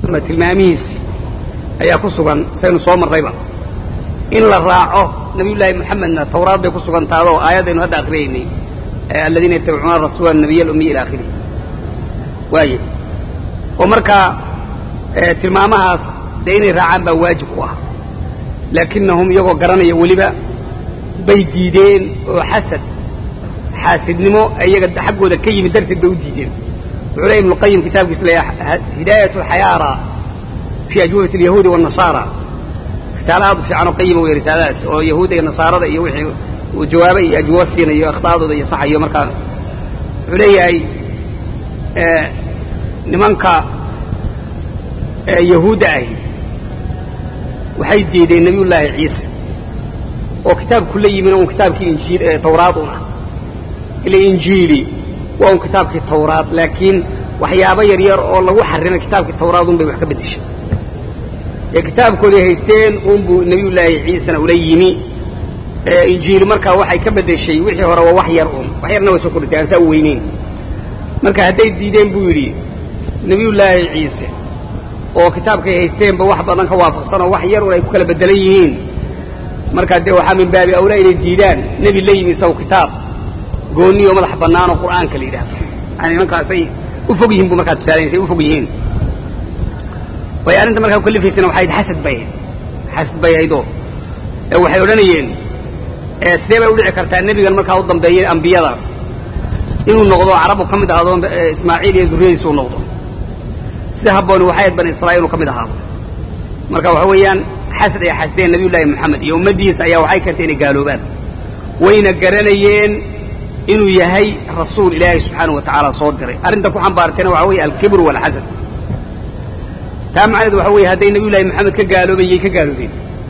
tilmaamihiisi ayaa ku sugan saynu soo marrayba in la raaco nabiyullaahi moxamedna tawraad bay ku sugan taadoo aayaddaynu hadda akriyaynay aladiina yatabicuuna rasuula anabiy alumiy ila akhirih waaye oo markaa tilmaamahaas dee inay raacaan baa waajib ku ah laakinahum iyagoo garanaya weliba bay diideen oo xasad xaasidnimo iyaga xaggooda ka yimid darteed bay u diideen wuxuu leey ibnuqayim kitaabkiisa leeya hidaayat alxayaara fii ajwubati alyahuudi waannasaara risaale aad u fiican oo qayima wey risaaladaas oo yahuudda iyo nasaarada iyo wixii uu jawaaba iyo ajwabo siinayo akhta'dooda iyo saxayo markaa wuxuu leeyahay nimanka yahuudda ahi waxay diideen nabiyullaahi ciise oo kitaabku la yimin un kitaabkii injiil tawraad un ah ila injiili waa un kitaabkii tawraad laakiin waxyaabo yar yar oo lagu xarimay kitaabkii tawraad un bay wax ka beddeshay ee kitaabkooday haysteen unbuu nabiyullaahi ciisena ula yimi injiili markaa waxay ka beddeshay wixii hore waa wax yar un wax yarna way soo kordhisay aan saa u weyneyn marka hadday diideen buu yidhi nabiyullaahi ciise oo kitaabkay haysteenba wax badan ka waafaqsan oo wax yar un ay ku kala beddelan yihiin markaa dee waxaa min baabi awlaa inay diidaan nebi la yimi isaw kitaab goonni oo madax bannaan oo qur'aanka la yidhaahdo yani nimankaasay u fog yihiin buu markaa tusaalaynasay u fog yihiin way arrinta markaa ukalifaysana waxay ahayd xasad bay ahayd xasad bay ahaydoo waxay odhanayeen sidee bay udhici kartaa nebigan markaa u dambeeyay ambiyada inuu noqdo carabu ka mid ahaado ismaaciil iyo durriyadiisa u noqdo sida habbooni waxay ahayd bani israa'iil inuu ka mid ahaado marka waxa weeyaan xasad ay xasdeen nabiyullaahi moxamed iyo ummaddiisa ayaa waxay keentay inay gaaloobaan wayna garanayeen inuu yahay rasuul ilaahay subxaanahu wa tacaala soo diray arrinta ku xambaartayna waxa weeye alkibru waalxasad taa macnaheedu waxa weeye hadday nabiyullahi moxamed ka gaaloobeen yay ka gaaloobeen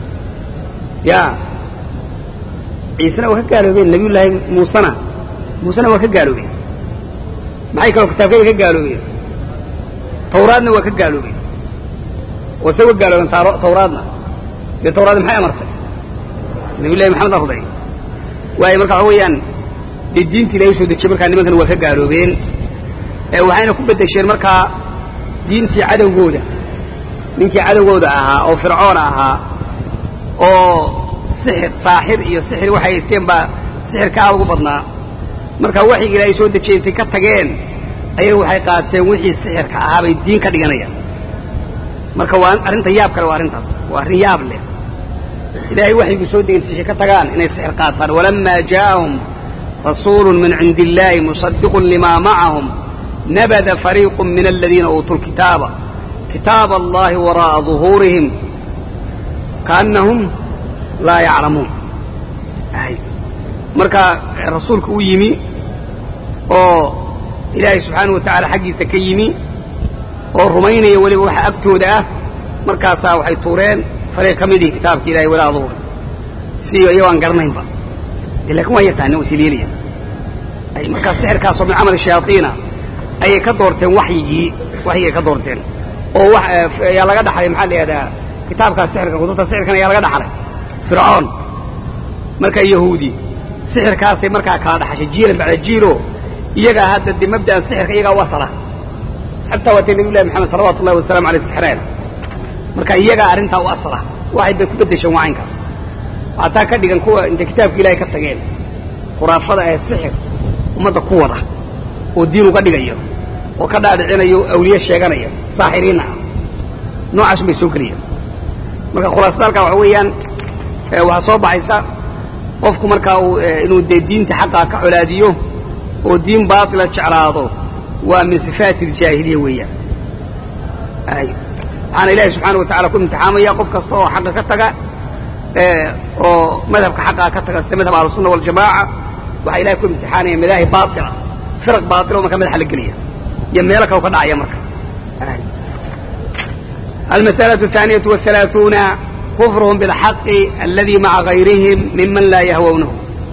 ya ciisena waa ka gaaloobeen nabiyullaahi muusena muusena waa ka gaaloobeen maxay kaloo kitaabkayba ka gaaloobeen tawraadna waa ka gaaloobeen oo se wa gaaloobeen tawraadna dee tawraadna maxay amartay nabiyullahi maxamed arday waayo marka waxa weeyaan dee diintii ilahay usoo dejiyey markaa nimankana waa ka gaaloobeen waxayna ku beddesheen markaa diintii cadowgooda ninkii cadowgooda ahaa oo fircoon ahaa oo sixir saaxir iyo sixir waxay haysteen baa sixirka aad ugu badnaa marka waxyiga ilaahay soo dejiyey intay ka tageen ayaga waxay qaateen wixii sixirka ahaa bay diin ka dhiganayaan marka waa arrinta yaab kale waa arrintaas waa arrin yaab leh ilaahay waxyigu soo degentiishay ka tagaan inay sixir qaataan walamaa jaa'ahum rasuulu min cindi illaahi musaddiqun limaa macahum nabada fariiqu min aladiina uutuu lkitaaba kitaaba allahi waraa'a duhuurihim kaannahum laa yaclamuun marka rasuulka u yimi oo ilaahay subxaanahu wa tacaala xaggiisa ka yimi oo rumaynaya weliba waxa agtooda ah markaasaa waxay tuureen fariiq ka midii kitaabka ilahay walaa duhuuri si iyagoo aan garanaynba de lakin waa yaqaana waa siliilaya ay markaa sixirkaasoo min camali shayaaiina ayay ka doorteen waxyigii waxyigay ka doorteen oo yaa laga dhaxlay maxaa la yihahdaa kitaabkaas sixirka kutubta sixirkan ayaa laga dhaxlay fircoon marka yahuudi sixirkaasay markaa kala dhaxashay jiilan bacda jiilo iyagaa hadda de mabda'an sixirka iyagaa u asala xataa waatay nabiy llahi maxamed salawatu ullahi wasalamu aleyh sixreen marka iyagaa arrintaa u asala waxay bay ku beddesheen waacaynkaas waataa ka dhigan kuwa intay kitaabka ilaahay ka tageen khuraafada ee sixir ummadda ku wada oo diin uga dhigayo oo ka dhaadhicinayo awliye sheeganaya saaxiriinna ah noocaasun bay soo geliyaan marka khulaasada halkaa waxa weeyaan waxaa soo baxaysa qofku markaa uu inuu dee diinta xaqaa ka colaadiyo oo diin baatila jeclaado waa min sifaati aljaahiliya weeyaan waxaana ilaahay subxaana wa tacala ku imtixaamaya qof kasta oo xaqa ka taga oo madhabka xaqaa ka taga sida madhab ahlusunna waljamaaca waxaa ilahay ku imtixaanaya madaahi baatila firaq baatila oo markaa madaxa la gelaya iyo meelo kale ka dhacaya marka المسألة الثانية والثلاثون كفرهم بالحق الذي مع غيرهم ممن لا يهوونه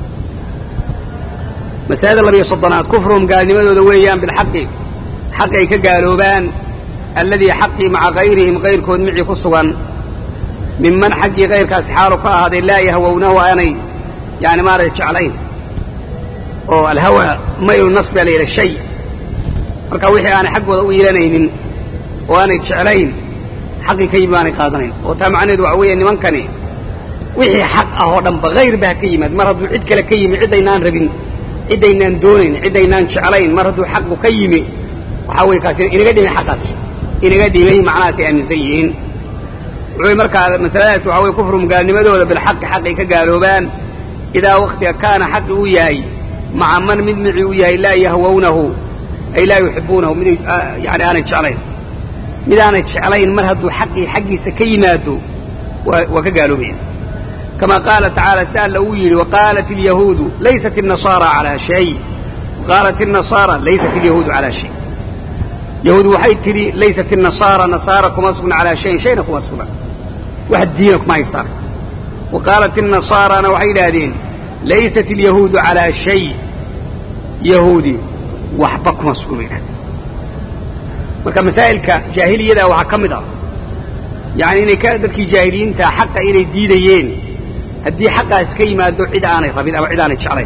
مسألة النبي صدنات كفرهم قال لماذا دويان بالحق حق كقالوبان الذي حقي مع غيرهم غير كون معي كسوان ممن حقي غير كاسحارك هذا لا يهوونه أني يعني ما رأيتش عليه الهوى ميل النفس إلى الشيء marka wixii aanay xaggooda u yeelanaynin oo aanay jeclayn xaqii ka yimi baanay qaadanayn oo taa macnaheedu waxa weeye nimankani wixii xaq ah oo dhanba hayr ba ha ka yimaad mar hadduu cid kale ka yimi cidaynaan rabin cidaynaan doonayn cidaynaan jeclayn mar hadduu xaqu ka yimi waxaa weye kaasi inaga dhimay xaqaas inaga dhimay macnahaasay aaminsan yihiin wuxuu markaa masaladaasi waxa weye kufrum gaalnimadooda bilxaqi xaqay ka gaaloobaan idaa waktiga kaana xaqi uu yahay maca man mid micii uu yahay laa yahwawnahu ay laa yuxibuunahu mid yani aanay jeclayn mid aanay jeclayn mar hadduu xaqii xaggiisa ka yimaado waa ka gaaloobaya kama qaala tacaala si alla uu yidhi waqaalat alyahuudu laysat الnasaara calaa shay waqaalat الnasaara laysat alyahuudu calaa shay yahuud waxay tidhi laysat الnasaara nasaara kuma sugna calaa shayin shayna kuma sugna wax diina kuma haystaan wa qaalat الnasaarana waxay yidhaahdeen laysat alyahuudu calaa shay yahuudi waxba kuma sugna bay yidhahdeen marka masaa'ilka jaahiliyada waxaa ka mid ah yani inay ka dadkii jaahiliyiinta xaqa inay diidayeen haddii xaqaas ka yimaado cid aanay rabin ama cid aanay jeclayn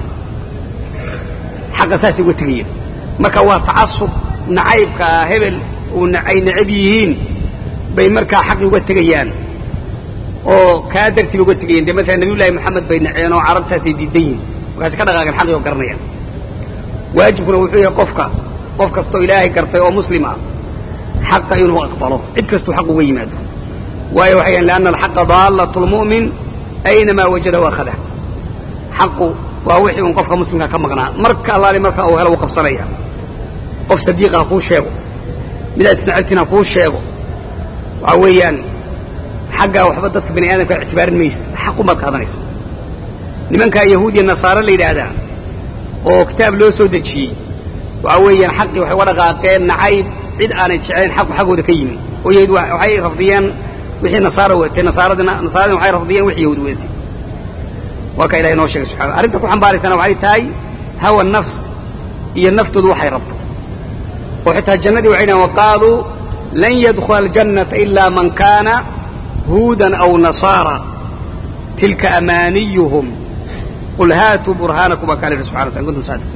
xaqa saasay uga tegayeen marka waa tacasub nacaybkaa hebel uu ay necab yihiin bay markaa xaqii uga tegayaan oo kaa dartiiba uga tegayeen dee maalan nabiyullaahi moxamed bay naceen oo carabtaasay diidan yihiin markaasi ka dhaqaaqeen xaqii oo garanayaan waajibkuna wuxuu yahay qofka qof kastoo ilaahay gartay oo muslim ah xaqa inuu aqbalo cid kastuu xaq uga yimaado waayo waxay yahan lianna alxaqa daallat lmu'min aynamaa wajada waakhada xaqu waa wixii un qofka muslimka ka maqnaa marka allaali marka uu helo uu qabsanaya qof sadiiqa ha kuu sheego midaad isnacabtiin ha kuu sheego waxaa weeyaan xaggaa waxba dadka bani aadamka ictibaarin maysa xaqun baad qaadanaysa nimankaa yahuudiya nasaare la yidhaahdaa oo kitaab loo soo dejiyey waxaa weeyaan xaqii waxay uga dhaqaaqeen nacayb cid aanay jeclayn xaqu xaggooda ka yimi oo yahuud waxay rafdiyeen wixii nasaara wadatay nasaaradina nasaaradina waxay rafdiyeen wixii yahuud wadatay waa ka ilahay noo sheegay subxana arrinta ku xambaaraysana waxay tahay hawa nafs iyo naftoodu waxay rabto oo xitaa jannadii waxay dhahen waqaaluu lan yadkhula aljannata ilaa man kaana huudan aw nasaara tilka amaaniyuhum qul haatuu burhaanakum baa kaa la yidhi subxana wataala kuntum saadiq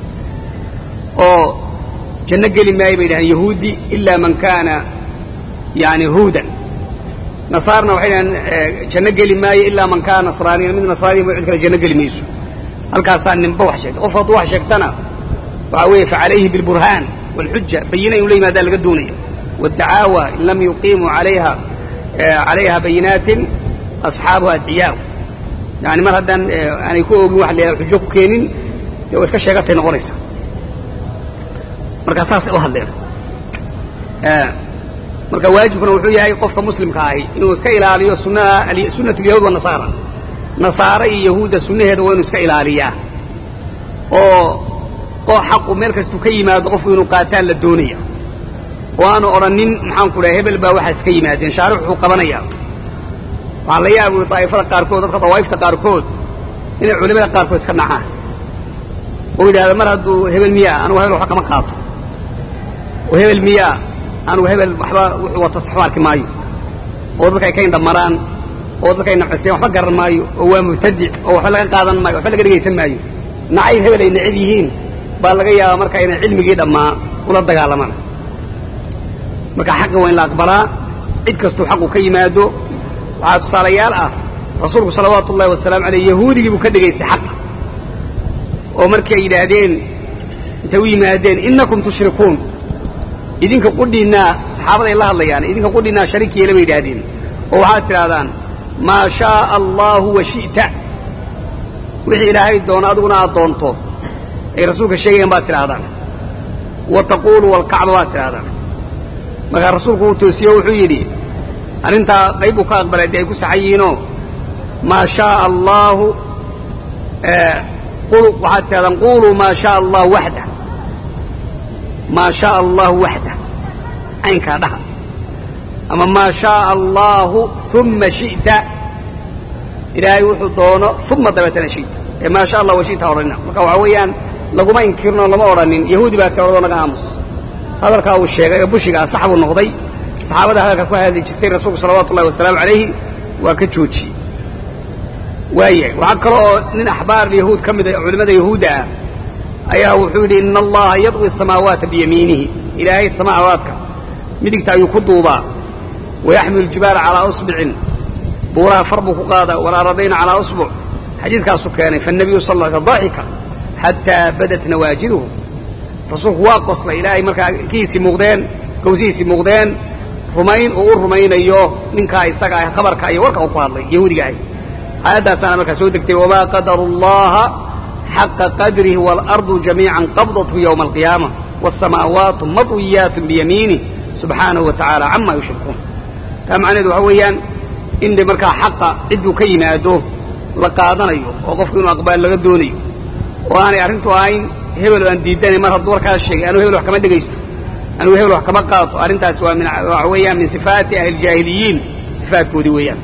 oo janno geli maayo bay dhahaan yahuudi ilaa man kaana yani huudan nasaarna waxay dhahaan janno geli maayo ilaa man kaana nasraaniyan mid nasraaniya ma cid kale janno geli mayso halkaasaa ninba wax sheegtay qof hadduu wax sheegtana waxaa weeye facalayhi bilburhaan waalxuja bayina inuu la yimaadaa laga doonaya waddacaawa in lam yuqiimuu alayha calayha bayinaatin asxaabuha adciyaaw yani mar haddaan aanay ku ogin wax la xujo ku keenin dee waa iska sheegatay noqonaysa markaa saasay u hadleen marka waajibkuna wuxuu yahay qofka muslimka ahi inuu iska ilaaliyo sunnaha sunnat alyahuud wanasaara nasaare iyo yahuudda sunnaheeda waa inuu iska ilaaliyaa oo oo xaqu meel kastuu ka yimaado qofku inuu qaataan la doonaya oo aanu odhanin maxaan ku dhahay hebel baa waxaas ka yimaadeen shaarix wuxuu qabanayaa waxaa la yaabay daa'ifada qaarkood dadka dawaa'ifta qaarkood inay culimada qaarkood iska nacaan oo yidhahda mar hadduu hebel miyaa anugu hebel waxba kama qaato oo hebel miyaa anugu hebel waxba wuxuu wata saxu arki maayo oo dadka ay ka indhamaraan oo dadka ay nacaseen waxba garan maayo oo waa mubtadic oo waxba laga qaadan maayo waxba laga dhegaysan maayo nacayb hebel ay necab yihiin baa laga yaabaa marka inay cilmigii dhammaa ula dagaalamaan marka xaqa waa in la aqbalaa cid kastuu xaqu ka yimaado waxaa tusaalayaal ah rasuulku salawaatu ullahi wasalaamu aleyh yahuudigii buu ka dhegaystay xaqa oo markii ay yidhaahdeen intay u yimaadeen innakum tushrikuun idinka qudhiinnaa saxaabaday la hadlayaan idinka qudhiinnaa shariik yeela bay yidhaahdeen oo waxaad tidhahdaan maa shaaa allaahu wa shi'ta wixii ilaahay doono adiguna aad doonto ay rasuulka sheegayaan baad tidhaahdaan wa taquulu walkacba baad tidhahdaan markaa rasuulku uu toosiyo wuxuu yidhi arrintaa qayb buu ka aqbalay dee ay ku saxan yihiinoo maa shaaa allaahu waxaad tidhahdaan quuluu maa shaaa allahu waxda maa shaaa allahu waxda caynkaa dhaha ama maa shaaa allaahu uma shi'ta ilaahay wuxuu doono uma dabeetana shi'ta ee maa sha allah wa shi'ta odhanina marka waxaa weeyaan laguma inkirno lama odhanin yahuudi baa tiradoo naga aamus hadalkaa uu sheegay oo bushigaa sax buu noqday saxaabada hadalka ku hadli jirtay rasuulku salawaatu ullahi wasalaamu calayhi waa ka joojiyey waayahay waxaa kale oo nin axbaar yahuud ka mida culimmada yahuudda ah ayaa wuxuu yidhi ina allaha yadwi asamaawaata biyamiinihi ilaahay samaawaadka midigta ayuu ku duubaa wayaxmilu ljibaala calaa usbicin buuraha far buu ku qaadaa walaaradayna calaa usbuc xadiidkaasuu keenay faanabiyu sal lla sl daxika xataa badat nawaajiduhu rasuulku waa qoslay ilaahay markaa kiisii muuqdeen gawsihiisii muuqdeen rumayn uu u rumaynayo ninkaa isaga ah khabarka iyo warka uu ku hadlay yahuudiga ahy aayadaasaana markaa soo degtay wamaa qadaru llaha xaqa qadrihi waalardu jamiican qabdathu yowma alqiyaama wاsamaawaatu madwiyaatu biyamiinih subxaanahu wa tacaala cama yushrikuun taa macnaheedu waxa weeyaan in de markaa xaqa cidduu ka yimaado la qaadanayo oo qofku inuu aqbaal laga doonayo oo aanay arrintu ahayn hebel aan diidanay mar hadduu warkaas sheegay anuu hebel wax kama dhegaysto anuu hebel wax kama qaato arrintaas waa min waxa weeyaan min sifaati ahlijaahiliyiin sifaatkoodii weeyaan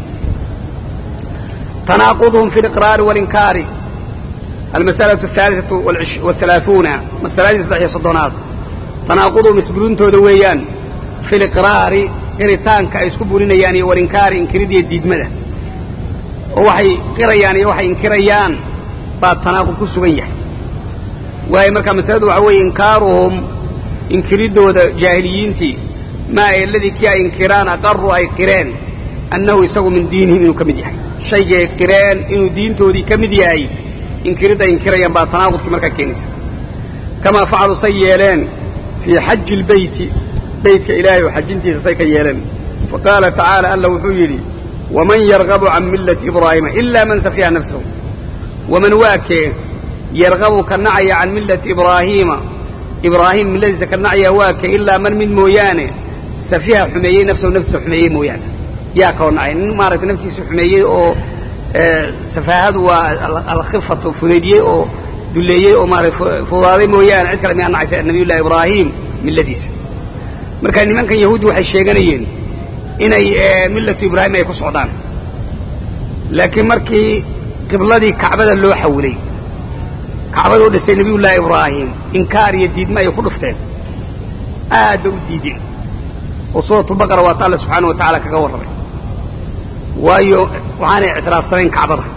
tanaaquduhum fi liqraari walinkaari almas'alatu ahaaliatu waalhalaaثuuna masaladii saddex iyo soddonaad tanaaquduhum isburintooda weeyaan fi liqraari qiritaanka ay isku burinayaan iyo walinkaari inkiridiyo diidmada oo waxay qirayaan iyo waxay inkirayaan baa tanaaqud ku sugan yahay waayo markaa masaladu waxa weeye inkaaruhum inkiriddooda jaahiliyiintii maa eladii kii ay inkiraan aqarru ay qireen annahu isagu min diinihim inuu ka mid yahay shaygii ay qireen inuu diintoodii ka mid yahay inkiridda ay inkirayaan baa tanaaqudkii markaa keenaysa kamaa facaluu say yeeleen fii xaji ilbeyti beytka ilaahay oo xajintiisa say ka yeeleen fa qaala tacaala alla wuxuu yidhi waman yargabu can millati ibraahiima ilaa man safiha nafsahu waman waakee yargabu ka nacaya can millati ibraahiima ibraahim milladiisa ka nacaya waake ilaa man mid mooyaane safiha xumeeyey nafsahu naftiisa xumeeyey mooyaane yaa kaloo nacay nin maaragtay naftiisa xumeeyey oo safaahadu waa alkhifatu fudaydiyey oo dulleeyey oo maarata fudaaday mooyaane cid kale miyaa nacaysa nabiyullahi ibraahim milladiisa marka nimankan yahuuddi waxay sheeganayeen inay millatu ibraahim ay ku socdaan laakiin markii qibladii kacbada loo xawilay kacbaduu dhisay nabiyullaahi ibraahim inkaar iyo diidma ay ku dhufteen aad bay u diideen oo suuratulbaqara waata alle subxaana wa tacaala kaga warramay waayo waxaanay ictiraafsanayn kacbada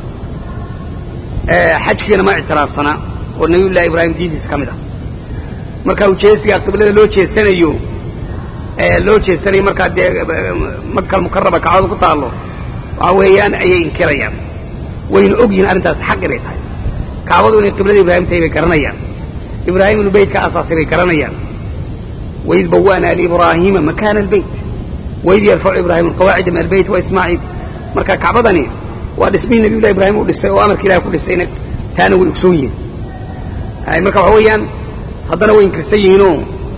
xajkiina ma ictiraafsanaa oo nabiyullahi ibraahim diintiisa ka mid ah marka ujeesigaa qiblada loo jeesanayo loo jeesanayo markaa dee makal mukaraba kacbada ku taallo waxa weeyaan ayay inkirayaan wayna og yihiin arrintaas xaq inay tahay kacbadu inay qiblada ibraahim tahay bay garanayaan ibraahim inuu beyt ka asaasay bay garanayaan waid bawaana liibraahiima makaana albeyt waid yarfacu ibraahim alqawaacida min albeyt wa ismaaciil marka kacbadani waa dhismihii nabiyullahi ibraahim uu dhisay oo amarka ilahi ku dhisayna taana way ogsoon yihiin marka waxa weeyaan haddana way inkirsan yihiinoo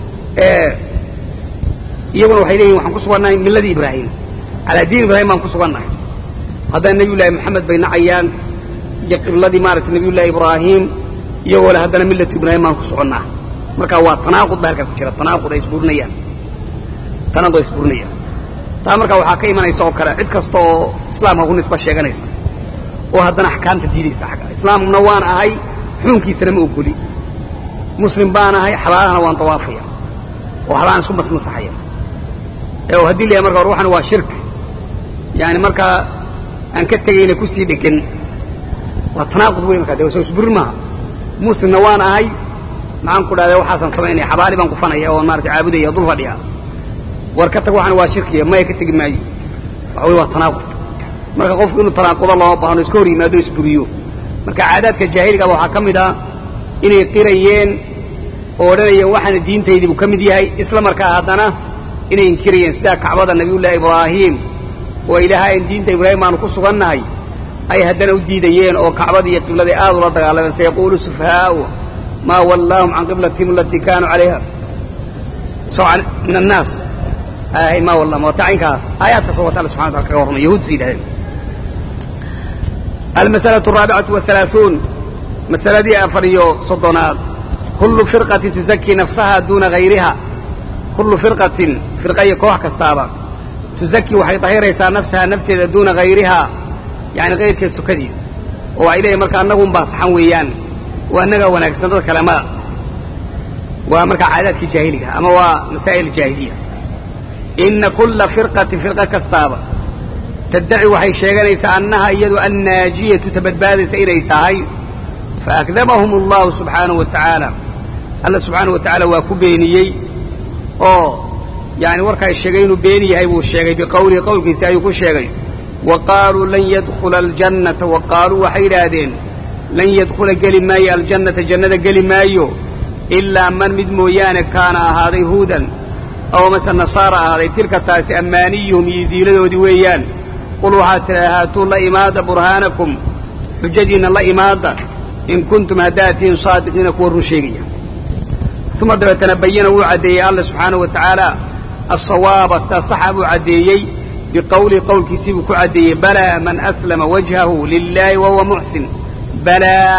iyaguna waxay leeyihin waxaan ku sugannahay milladii ibraahim calaa diin ibraahim baan ku sugannahay haddana nabiyullaahi moxamed bay nacayaan iyo qibladii maaragtay nabiyullaahi ibraahim iyagoo le haddana millatu ibraahim baan ku soconnaa marka waa tanaaqud baa halkaa ku jira tanaaqud ay isburinayaan tanaaqud ay isburinayaan taa marka waxaa ka imanaysa oo kale cid kasta oo islaamka ku nisba sheeganaysa oo haddana axkaamta diidaysa xagga islaamna waan ahay xukunkiisana ma ogoli muslim baan ahay xabaalahana waan dawaafaya oo xabaalaan isku masmasaxaya ee haddii la yahay marka ruuxan waa shirk yani markaa aan ka tegayna kusii dhegan waa tanaaqud wey markaa de soo isburin maaha muslimna waan ahay maxaan ku dhahday waxaasaan samaynaya xabaali baan kufanaya oon maarata caabudaya dul fadhiya war ka tag waxaan waa shirkiya maya ka tegi maayo waxa wey waa tanaaqud marka qofku inuu tanaaqudo looma baahno iska hor yimaado isburiyo marka caadaadka jaahiligaaba waxaa ka mid ah inay qirayeen oo odhanayeen waxaana diintaydiibuu ka mid yahay isla markaa haddana inay inkirayeen sidaa kacbada nabiyullaahi ibraahim oo ilaahayn diinta ibraahim baanu ku sugannahay ay haddana u diidayeen oo kacbadii iyo qibladii aad ula dagaalameen sayaquulu sufahaau maa wallaahum can qiblatihim alatii kaanuu calayha soocan min annaas hay maa wallahum waa tacaynkaa aayaadkaasoo wata alla subxana wataala kaga warramay yahuud is yidhahdeen almas'alaة الraabicatu wahalaaثuun masaladii afar iyo soddonaad kullu firqatin tuzakii nafsaha duuna hayriha kullu firqatin firqa iyo koox kastaaba tuzakii waxay dahiraysaa nafsaha nafteeda duuna hayrihaa yani kayrkeed sukadiisa oo waxay leeyihin marka annagun baa saxan weeyaan waa annagaa wanaagsan dad kale mada waa markaa caadaadkii jaahiliga ama waa masaa'il jaahiliya ina kulla firqatin firqa kastaaba taddaci waxay sheeganaysaa annaha iyadu annaajiyatu ta badbaadaysa inay tahay faakdabahum allahu subxaanahu wa tacaala alla subxaanahu wa tacaala waa ku beeniyey oo yani warkaa sheegay inuu been yahay buu sheegay biqawlihi qowlkiisi ayuu ku sheegay wa qaaluu lan yadkhula aljannata wa qaaluu waxay yidhaahdeen lan yadkhula geli maayo aljannata jannada geli maayo ilaa man mid mooyaane kaana ahaaday huudan aw mase nasaara ahaaday tilka taasi ammaaniyuhum iyo diiladoodii weeyaan qul waxaad tidhaha haatuu la imaada burhaanakum xujadiinna la imaada in kuntum haddaad tihiin saadiqiina kuwa run sheegaya uma dabeetana bayana wuu caddeeyey alla subxaanahu wa tacaala asawaaba sidaa saxa buu caddeeyey biqowlihi qowlkiisii buu ku caddeeyey balaa man aslama wajhahu lilaahi wahuwa muxsin balaa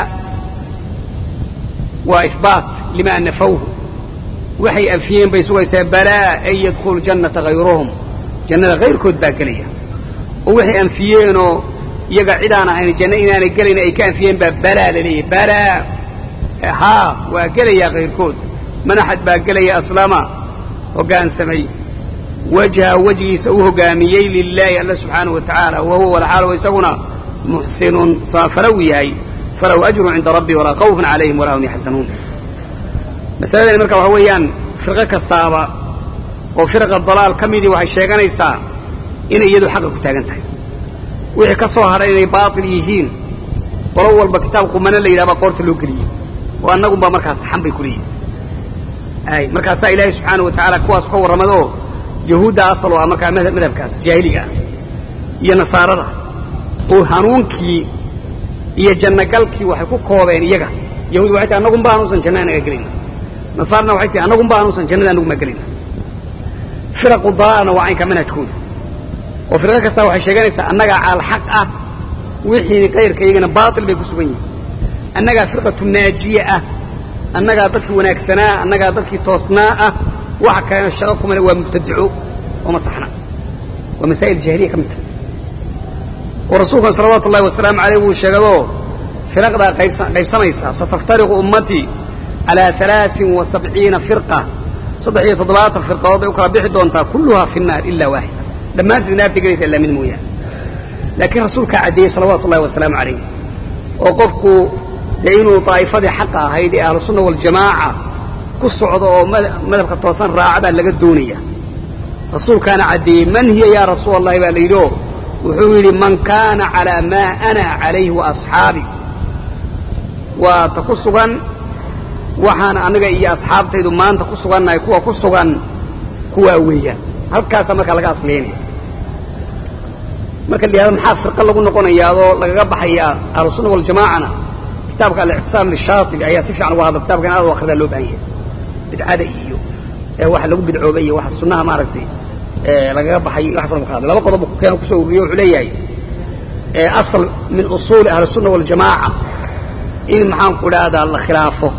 waa ihbaat limaa nafawhu waxay afiyeen bay sugaysaa balaa an yadkhulu jannata hayruhum jannada hayrkood baa gelaya oo waxay anfiyeenoo iyaga cidaan ahayn janno inaanay gelayn ay ka anfiyeen baa balaa la leeyahy balaa haa waa gelayaa hayrkood manaxad baa gelaya aslama hoggaansamay wajha wejigiisa u hoggaamiyey lilaahi alla subxaanahu wa tacaala wa huwa walxaal isaguna muxsinun samafalow yahay falahu ajrun cinda rabbi walaa khawfun calayhim walaa hum yaxzanuun masaladani marka waxa weeyaan firqo kastaaba oo firqa dalaal ka midii waxay sheeganaysaa inay iyadu xaqa ku taagan tahay wixii ka soo hadhay inay baatil yihiin qolo walba kitaab qumano la yidhahbaa qoorta loo geliyey oo annagunbaa markaas saxan bay ku leeyihin ay markaasaa ilaahay subxaana wa tacaala kuwaas ka warramadoo yahuudda asal oo ah markaa madhabkaas jaahiliga ah iyo nasaarada oo hanuunkii iyo jannagalkii waxay ku koobeen iyaga yahuud waxay tahay annagunba anuusan janna anaga gelayna nasaarna waxay tahay annagunba anuusan jannada anaguma gelayna firaqu dalaalna waa caynka manhajkooda oo firqo kastaa waxay sheeganaysaa annagaa caalxaq ah wixii kayrka iyagana baatil bay ku sugan yihin annagaa firqatu naajiye ah annagaa dadkii wanaagsanaa annagaa dadkii toosnaa ah waxa kalena shaqo kumale waa mubtadico oo masaxna waa masaa'il jahiliya ka mid tahay oo rasuulkan salawaatu ullahi wasalaamu aleyh wuu sheegadoo firaqdaa qaybsamaysa sataftariqu ummatii calaa alaain wa sabciina firqa saddex iyo toddobaatan firqadood bay u kala bixi doontaa kulluhaa fi nnaar ilaa waaxida dhammaanteed naarta gelaysa illaa mid mooyaane laakiin rasuulkaa caddeeyey salawaatu ullahi wasalaamu calayh oo qofku dee inuu daa'ifadii xaqa ahayd ee ahlu sunna waljamaaca ku socdo oo madhabka toosan raaca baa laga doonaya rasuulkaana caddeeyey man hiya yaa rasuul allahi baa la yidhi oo wuxuu yidhi man kaana calaa maa ana calayhi wa asxaabi waa ta ku sugan waxaana aniga iyo asxaabtaydu maanta ku sugannahay kuwa ku sugan kuwaa weeyaan halkaasaa markaa laga asleynaya marka la yihahdo maxaa firqa lagu noqonayaadoo lagaga baxayaa ahlusunna waljamaacana kitaabka alictisaam lishaatibi ayaa si fiican uga hadla kitabkan aad u akhridaa loo baahan yahay bidcada iyo waxa lagu bidcoobay iyo waxa sunnaha maaragtay lagaga baxay waxaas lagu ka hadlay laba qodob keeno kusoo ururiye wuxuu leeyahay asal min usuuli ahlisunna waljamaaca in maxaan ku idhaahdaa la khilaafo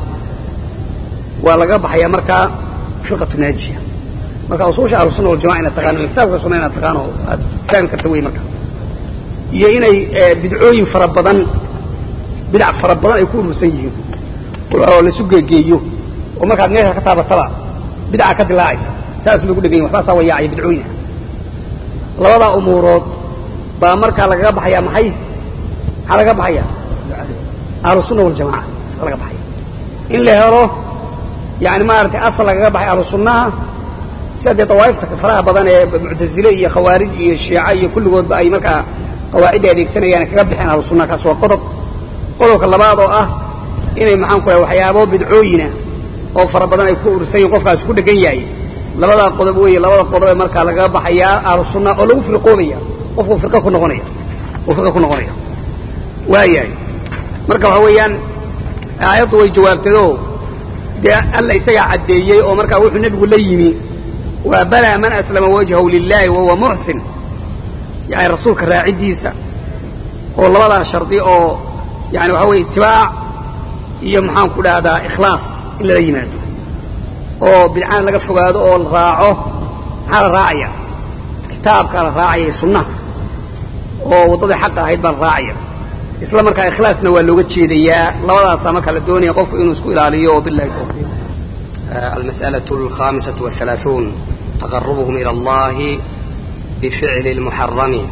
waa laga baxaya markaa firqatu naajiya marka usuusha ahlusunna waljamaca inaad taqaano kitaabka sunna inaad taqaano aad fahmi karta wey marka iyo inay bidcooyin fara badan bidac fara badan ay ku urursan yihiin oo laisu geegeeyo oo markaad meesha ka taabataba bidca ka dilaacaysa saas bay ku dhegan yihin waxbaasaa wayaacaya bidcooyina labadaa umuurood baa markaa lagaga baxayaa maxay maxaa lagaga baxaya ahlusunna waljamaca sa laga baxaya in la helo yani maaragtay asal lagaga baxay ahlu sunnaha sida dee dawaa'ifta faraha badan ee muctazile iyo khawaarij iyo shiica iyo kulligoodba ay markaa qawaacidda adeegsanayaan kaga baxeen ahlu sunnaha kaas waa qodob qodobka labaad oo ah inay maxaan ku lahay waxyaabo bidcooyina oo fara badan ay ku urursan yihin qofkaasi ku dhegan yahay labadaa qodob weeye labada qodob ee markaa lagaga baxayaa ahlu sunna oo lagu firqoobaya qofku firqa ku noqonaya uu firqa ku noqonaya waayahay marka waxa weeyaan aayaddu way jawaabtayoo dee alla isagaa caddeeyey oo markaa wuxuu nebigu la yimi waa balaa man aslama wajhahu lilahi wahuwa muxsin yani rasuulka raaciddiisa oo labadaa shardi oo yani waxa weye itibaac iyo maxaan ku dhahdaa ikhlaas in lala yimaado oo bidcaan laga fogaado oo la raaco maxaa la raacaya kitaabkaa la raacaya sunnaha oo waddadii xaqa ahayd baa la raacaya isla markaa ikhlaasna waa looga jeedayaa labadaasaa markaa la doonaya qofku inuu isku ilaaliyo billahi tawfiiq المسألة الخامسة والثلاثون تقربهم إلى الله بفعل المحرم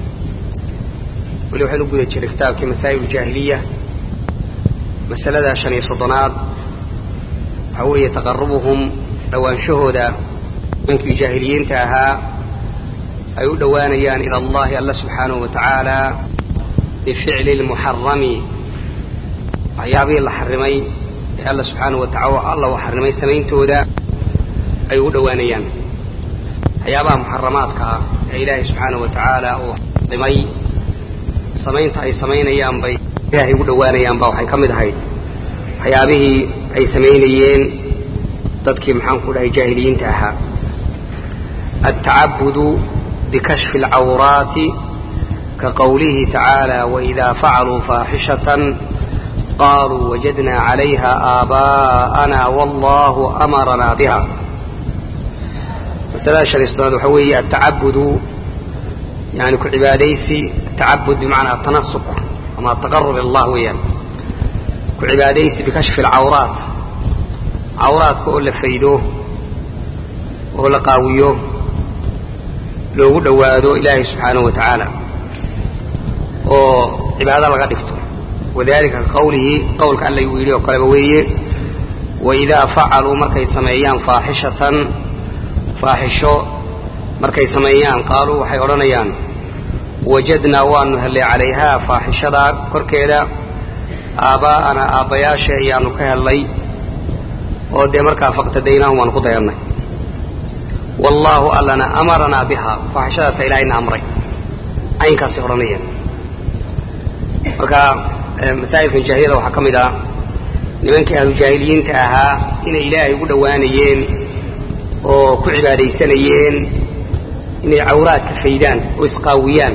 weli waxaynu u guda jiray kitaabkii masaa'il uljaahiliya masalada shan iyo soddonaad waxaa weeye taqarubuhum dhowaanshahooda nimankii jaahiliyiinta ahaa ay u dhowaanayaan ila allahi alla subxaanahu wa tacaala bificli lmuxarami waxyaabihii la xarimay ee alla subxaanahu wa taala alla uu xarimay samayntooda ay ugu dhowaanayaan waxyaabaha muxaramaadka ah ee ilaahay subxaanahu wa tacaala uu xarimay samaynta ay samaynayaan bay ilaahay ugu dhowaanayaan ba waxay ka mid ahayd waxyaabihii ay samaynayeen dadkii maxaanku dhahay jaahiliyiinta ahaa altacabudu bikashfi alcawraati ka qowlihi tacaala waإida facaluu faaxishatan qaluu wajadna calayha aabaa'ana wallahu amaranaa biha masalada shan iyo soddonaad waxaa weeye altacabudu yani ku cibaadaysi atacabud bimacnaa atanasuk ama ataqarub ila allah weeyaan ku cibaadaysi bikashfi alcawraat cawraadka oo la faydo oo la qaawiyo loogu dhowaado ilaahay subxaanahu wa tacaala oo cibaado laga dhigto wadalika ka qawlihi qowlka alla uu yidhi oo kaleba weeye waidaa facaluu markay sameeyaan faaxishatan faaxisho markay sameeyaan qaaluu waxay odhanayaan wajadnaa waanu hellay calayhaa faaxishadaa korkeeda aabbaa'anaa aabbayaasha ayaanu ka hellay oo dee markaa faqtadaynahum waanu ku dayannay wallaahu allana amaranaa bihaa faaxishadaasa ilaahayna amray caynkaasay odhanayaan marka masaa'ilkan jaahiliyada waxaa ka mid ah nimankii ahlujaahiliyiinta ahaa inay ilaahay ugu dhowaanayeen oo ku cibaadaysanayeen inay cawraadka faydaan oo isqaawiyaan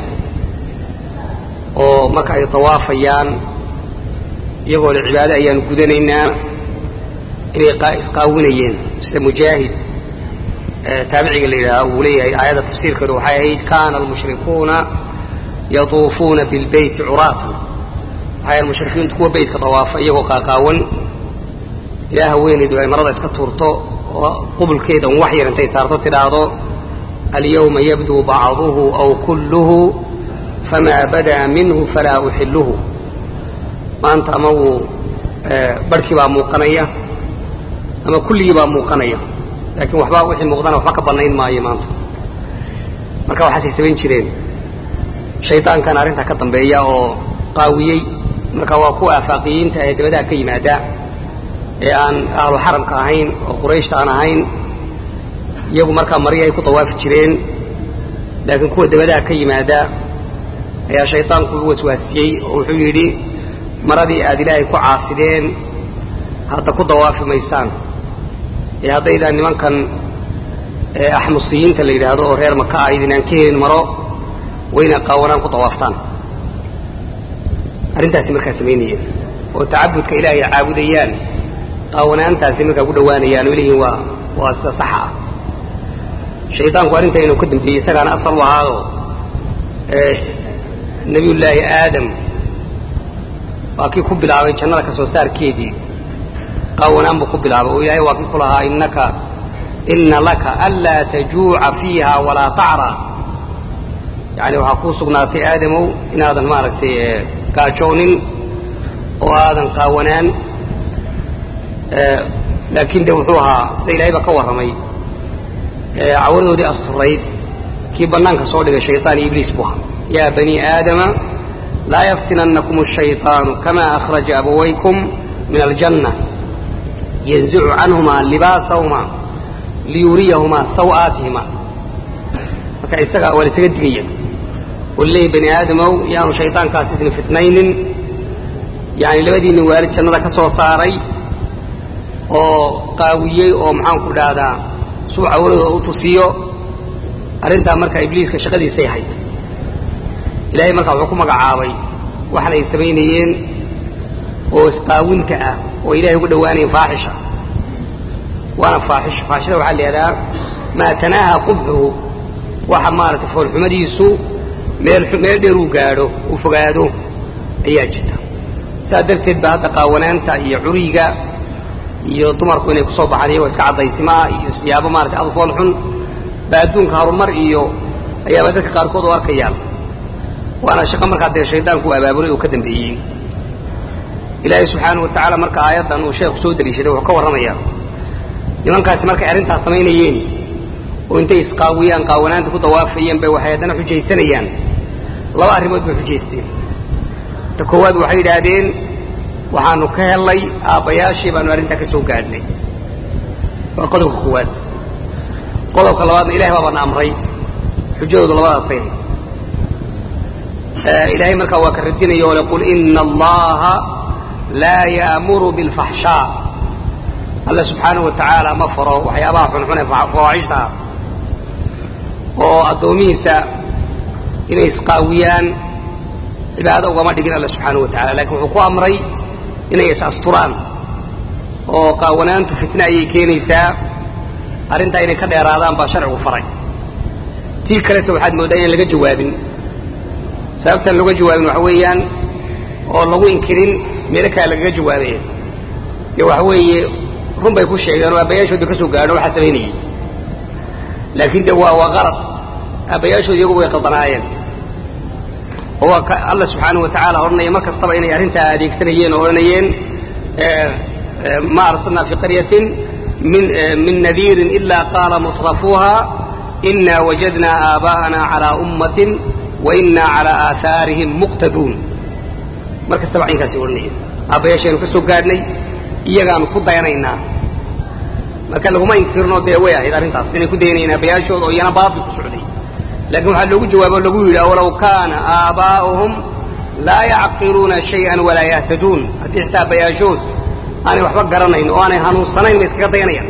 oo marka ay tawaafayaan iyagoo le cibaado ayaanu gudanaynaa inay isqaawinayeen sida mujaahid taabiciga la yidhaha uu leeyahay aayadda tafsiirkeedu waxay ahayd kana almushrikuuna yatuufuuna bilbeyti curaatan waxay mushrikiintu kuwa beytka dawaafa iyagoo qaaqaawan ilaa haweenaydu ay marada iska tuurto oo qubulkeeda un wax yar intay saarto tidhaahdo alyawma yabduu bacduhu aw kulluhu famaa badaa minhu falaa uxilluhu maanta ama wuu barhkii baa muuqanaya ama kulligii baa muuqanaya laakiin waxba wixii muuqdana waxba ka bannayn maayo maanta marka waxaasay samayn jireen shaydaankan arrintaa ka dambeeya oo qaawiyey marka waa kuwa afaaqiyiinta ee dabadaha ka yimaada ee aan ahlu xaramka ahayn oo qurayshta aan ahayn iyagu markaa mari ay ku dawaafi jireen laakiin kuwa dabadaha ka yimaada ayaa shaydaanku u waswaasiyey oo wuxuu yidhi maradii aad ilaahay ku caasideen hadda ku dawaafi maysaan ee haddaydaan nimankan axmusiyiinta la yidhaahdo oo reer maka ah idinaan ka helin maro wayna qaawanaan ku dawaaftaan arrintaasi markaa samaynayeen oo tacabudka ilaahay caabudayaan qaawanaantaasi markaa ku dhowaanayaan oo leeyihin waa waa sida saxa ah shaydaanku arrinta inuu ka dambeeyey isagaana asal u ahaado nebiyullaahi aadam waa kii ku bilaabay jannada ka soo saarkeedii qaawanaan buu ku bilaabay oo ilaahay waa kii ku lahaa innaka inna laka anlaa tajuuca fiiha walaa tacraa yani waxaa kuu sugnaatay aadamow inaadan maaragtay gaajoonin oo aadan qaawanaan laakiin de wuxuu ahaa sida ilahay baa ka warramay cawradoodii asturayd kii bannaanka soo dhigay shayطaan iyo ibliis buu ahaa yaa bani aadama laa yaftinannakum الshayطaanu kama akhraja abawaykum min aljanna yanzicu canhumaa libaasahuma liyuriyahumaa saw'aatihima marka isaga waa la isaga digaya oo laleeyahy bani aadamow yaanu shayطaankaas idin fitnaynin yani labadiinni waalid jannada ka soo saaray oo qaawiyey oo maxaanku dhahdaa suu cawradooda u tusiyo arrintaa marka ibliiska shaqadiisay ahayd ilaahay markaa wuxuu ku magacaabay waxan ay samaynayeen oo isqaawinta ah oo ilahay ugu dhowaanayen faaxisha waana faaxisha faaxishada waxaa la yidhahdaa maa tanaaha qubxuhu waxa maaragtay foolxumadiisu meel meel dheer uu gaadho uu fogaado ayaa jirta saas darteed ba hadda qaawanaanta iyo curiga iyo dumarku inay kusoo baxaan iyagoo iska caddaysimaa iyo siyaabo maratay adfool xun ba adduunka harumar iyo ayaaba dadka qaarkood u arkayaan waana shaqo markaa dee shaydaanku u abaabulay oo ka dambeeyey ilaahay subxaanau wa tacaala marka aayaddan uu sheekhu soo deliishaday wuxuu ka warramayaa nimankaasi markay arrintaas samaynayeen oo intay isqaawiyaan qaawanaanta ku dawaafayeen bay waxay haddana xujaysanayaan laba arrimood bay xujaysteen ta koowaad waxay yidhaahdeen waxaanu ka hellay aabbayaashii baanu arrintaa ka soo gaadhnay waa qodobka koowaad qodobka labaadna ilahay baa bana amray xujadoodu labadaasay ilaahay markaa waa ka radinaya oo le qul ina allaha laa yaamuru bilfaxshaa alla subxaanahu wa tacaala ma faro waxyaabaha xunxun ee fawaaxishta ah oo addoomihiisa inay isqaawiyaan cibaado ugama dhigin alla subxaanahu wa tacala lakin wuxuu ku amray inay is-asturaan oo qaawanaantu fitna ayay keenaysaa arrintaa inay ka dheeraadaan baa sharcigu faray tii kalese waxaad mooddaa inaan laga jawaabin sababtaan looga jawaabin waxa weeyaan oo lagu inkirin meelo kale lagaga jawaabaya dee waxa weeye run bay ku sheegeen oo aabbayaashood bay ka soo gaadho waxaa samaynayey laakiin de waa waa qalad aabbayaashood iyagu way qaldanaayeen oo waa ka alla subxaanahu wa tacaala odhanaya mar kastaba inay arrintaa adeegsanayeen oo odhanayeen ma arsalnaa fii qaryatin min min nadiirin ilaa qaala mutrafuuha ina wajadnaa aabaa'ana calaa ummatin wa inaa calaa aahaarihim muqtaduun mar kastaba caynkaasi odhanayeen aabbayaashaynu ka soo gaadhnay iyagaanu ku dayanaynaa marka laguma inkirno dee way ahayd arrintaas inay ku dayanayeen aabbayaashooda oo iyana baatil ku socday lakin waxaa loogu jawaabo o lagu yidhi awalow kaana aabaa'uhum laa yacqiluuna shayئan walaa yahtaduun haddii xitaa aabbayaashood aanay waxba garanayn oo aanay hanuunsanayn bay iskaga dayanayaan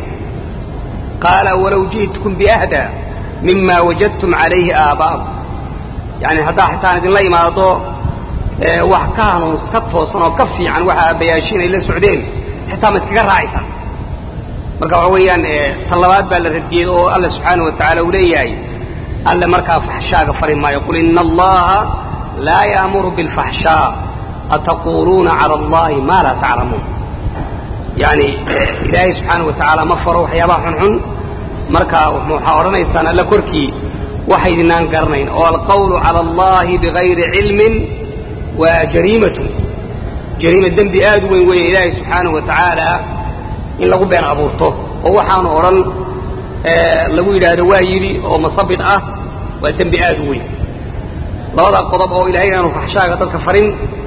qaala walow ji'tukum biahdaa mima wajadtum calayhi aabaa'akum yani haddaa xitaan idinla imaado wax ka hanuuns ka toosan oo ka fiican waxa aabbayaashiin ay la socdeen xitaa ma iskaga raacaysaan marka waxa weeyaan tan labaad baa la radiyey oo alla subxaanaه wa taعala uu leeyahay alle markaa faxshaaga fari maayo qul ina allaha laa yaamuru biاlfaxshaa ataquuluuna calى اllahi ma laa taclamuun yani ilaahay subxaanaه wa tacaala ma faro waxyaabaha xunxun marka waxaa odhanaysaan alle korkii waxaydinaan garanayn oo alqawlu calى اllahi bigayri cilmin waa jariimatun jariima dembi aad u weyn weeye ilaahay subxaanaه wa tacaala in lagu been abuurto oo waxaanu odhan lagu yidhaahdo waa yidhi oo masabid ah waa dembi aad u weyn labadaa qodob oo ilahay inaanu faxshaaga dadka farin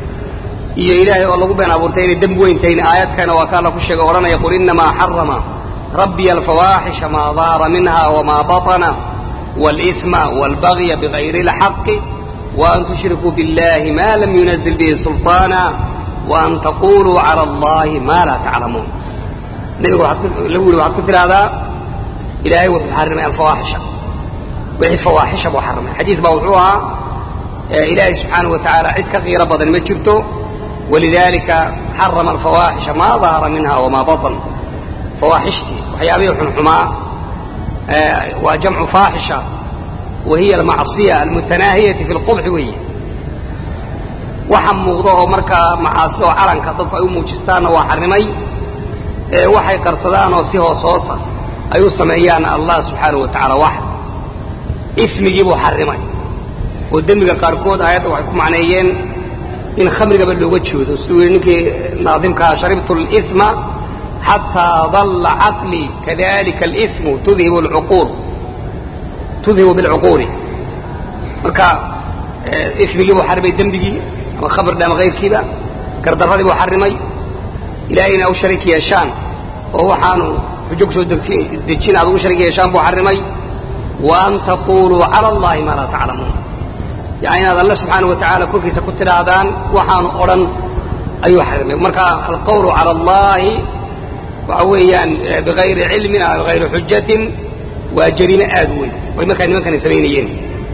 iyo ilaahay oo lagu been abuurtay inay dembi weyn tahin aayadkana waa ka alla ku sheega odhanaya qul inamaa xarama rabbiya alfawaaxisha maa dahara minha wamaa baطana wاlإثma wاlbagya bigayri اlxaqi وأn tushrikuu biاllahi ma lam yunazil bihi sulطaana وأn taquluu calى اllahi ma laa taclamuun nebiga lagu yidhi waxaad ku tidhaahdaa ilaahay wuxuu xarimay alfawaaxisha wixii fawaaxisha buu xarimay xadiis baa wuxuu ahaa ilaahay subxaanaه wa tacaala cid ka qiiro badan ma jirto walidaalika xarama alfawaaxisha maa dahara minha wamaa baطn fawaaxishtii waxyaabihii xunxumaa waa jamcu faaxisha wa hiya almacصiya almutanaahiyati fi اlqubxi weeye waxa muuqda oo markaa macaasida oo calanka dadku ay u muujistaanna waa xarimay waxay qarsadaan oo si hoos hoosa ay u sameeyaan allah subxaanaه wa tacaala wax ismigii buu xarimay oo dembiga qaarkood aayadda waxay ku macneeyeen in khamrigaba looga joodo siduu yidhi ninkii naadimkaa sharibtu اlإثma xataa dalla caqlii kadalika اlإثmu tudhibu اlcuquul tudhibu biاlcuquuli marka ismigii buu xarimay dembigii ama khamrda ama kayrkiiba gardarradii buu xarimay ilahay ina u sharig yeeshaan oo waxaanu xujo kusoo dejin aad ugu sharig yeeshaan buu xarimay wa an taquluu calى اllahi maa laa taclamuun yani inaad alle subxaana wa tacaala korkiisa ku tidhaahdaan waxaanu odhan ayuu xarimay marka alqawlu calى اllahi waxa weeyaan bigayri cilmin a bigayri xujatin waa jariime aad u weyn way markaa nimankani samaynayeen